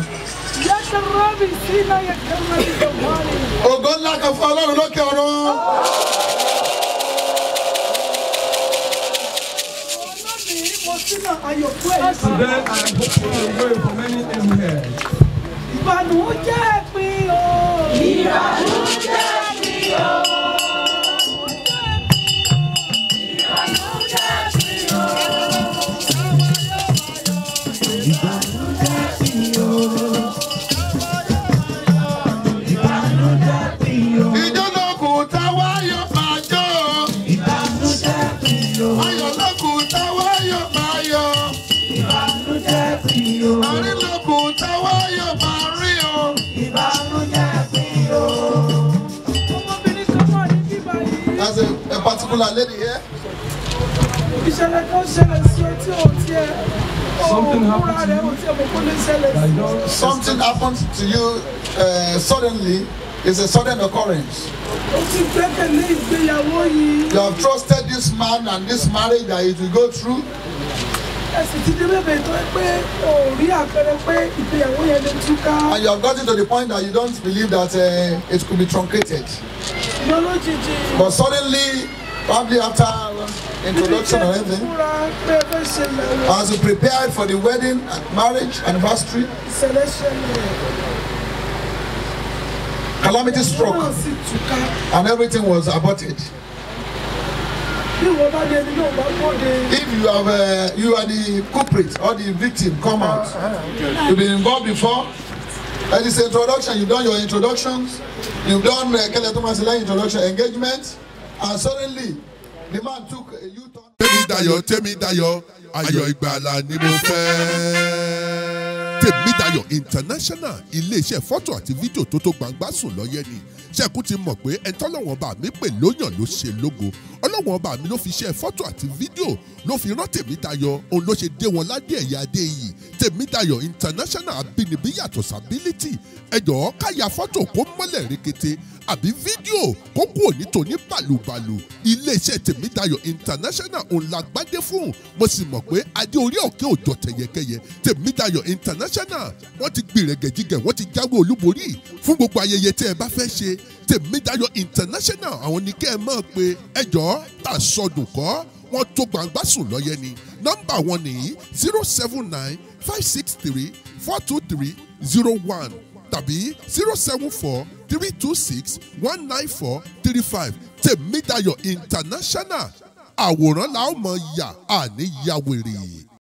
Ògo ńlá kan fún Ọlọ́run lókè ọ̀run. Today I am hoping and praying for many in here. Ìbànújẹ́ pín o. Ìjọ lókun táwa yóò máa jó. Ayọ̀ lókun táwa yóò máa yọ̀. Àárín lókun táwa yóò máa rí o. Ọmọbìnrin kan wà ní bíbá yìí. There's a, a particular lady here. Ìṣẹ̀lẹ̀ kan ṣẹlẹ̀ sí ọ tí ò tiẹ̀. Something Ó happened múra to rẹ̀ you. ò tiẹ̀ mọ̀ kó lè ṣẹlẹ̀ I sí. don't Something happens to you uh, suddenly. It's a sudden occurrence. Ó ti gbẹ́kẹ̀lé ìgbéyàwó yìí. You have trusted this man and this marriage that it will go through. ẹ̀sìn ti dé bẹ́ẹ̀ tó ẹ pé o ò rí àpẹẹrẹ pé ìgbéyàwó yẹn lè túká And you have gotten to the point that you don't believe that uh, it could be truncated. ṣùgbọ́n lójijì But suddenly, probably after introduction or anything, múra pé ẹ fẹ́ ṣe lẹ́wọ̀ as you prepared for the wedding and marriage anniversary, ìṣẹ̀lẹ̀ ṣẹlẹ̀ calamity náà struck sì túká and everything was aborted. bí wọ́n bá dé ẹni náà bá bọ́de If you have, uh, you are the culprit or the victim, come out. You've been involved before. At this introduction, you've done your introductions, you've done uh, Kele Thomas Lai introduction engagement, and suddenly the man took a U-turn. tèmi dayọ̀ tèmi dayọ̀ ayọ̀ ìgbàlà ni mo fẹ́. tèmi dayọ̀ international iléeṣẹ́ fọ́tò àti fídíò tó tó gbangba sùn lọ́yẹ́ ni ṣẹ́kù ti mọ̀ pé ẹni tọ́lọ́wọ́n bá mi pè lóyàn ló ṣe lógo ọlọ́wọ́n bá mi ló fi ṣe fọ́tò àti fídíò ló fi rán tèmi dayọ̀ òun ló ṣe dé wọn ládé ẹ̀yà adé yìí tèmi dayọ̀ international abínibí yàtọ̀ sábílítì ẹ̀jọ̀ káya fọ́tò kó mọ́lẹ̀ rekete àbí fídíò kó kú òní tòní bàlùbàlù iléeṣẹ́ tèmídayọ̀ international òun la gbádé fún mo sì mọ̀ pé adé orí òkè òjò tẹ̀yẹkẹyẹ tèmídayọ̀ international wọ́n ti gbìrẹ̀gẹ̀jigẹ̀ wọ́n ti jáwé olúborí fún gbogbo ayẹyẹ tẹ́ ẹ bá fẹ́ ṣe tèmídayọ̀ international àwọn ní kẹ́ ẹ mọ̀ pé ẹjọ́ tà sọdùn kọ́ wọ́n tó gbangba sùn lọ́yẹ ni nọ́mbà wọn nìyí zero seven nine five six three four two three zero one tàbí zero seven four three two six one nine four three five tèmídayọ̀ international àwòrán la ó mọ̀ yà àní yàwèrè.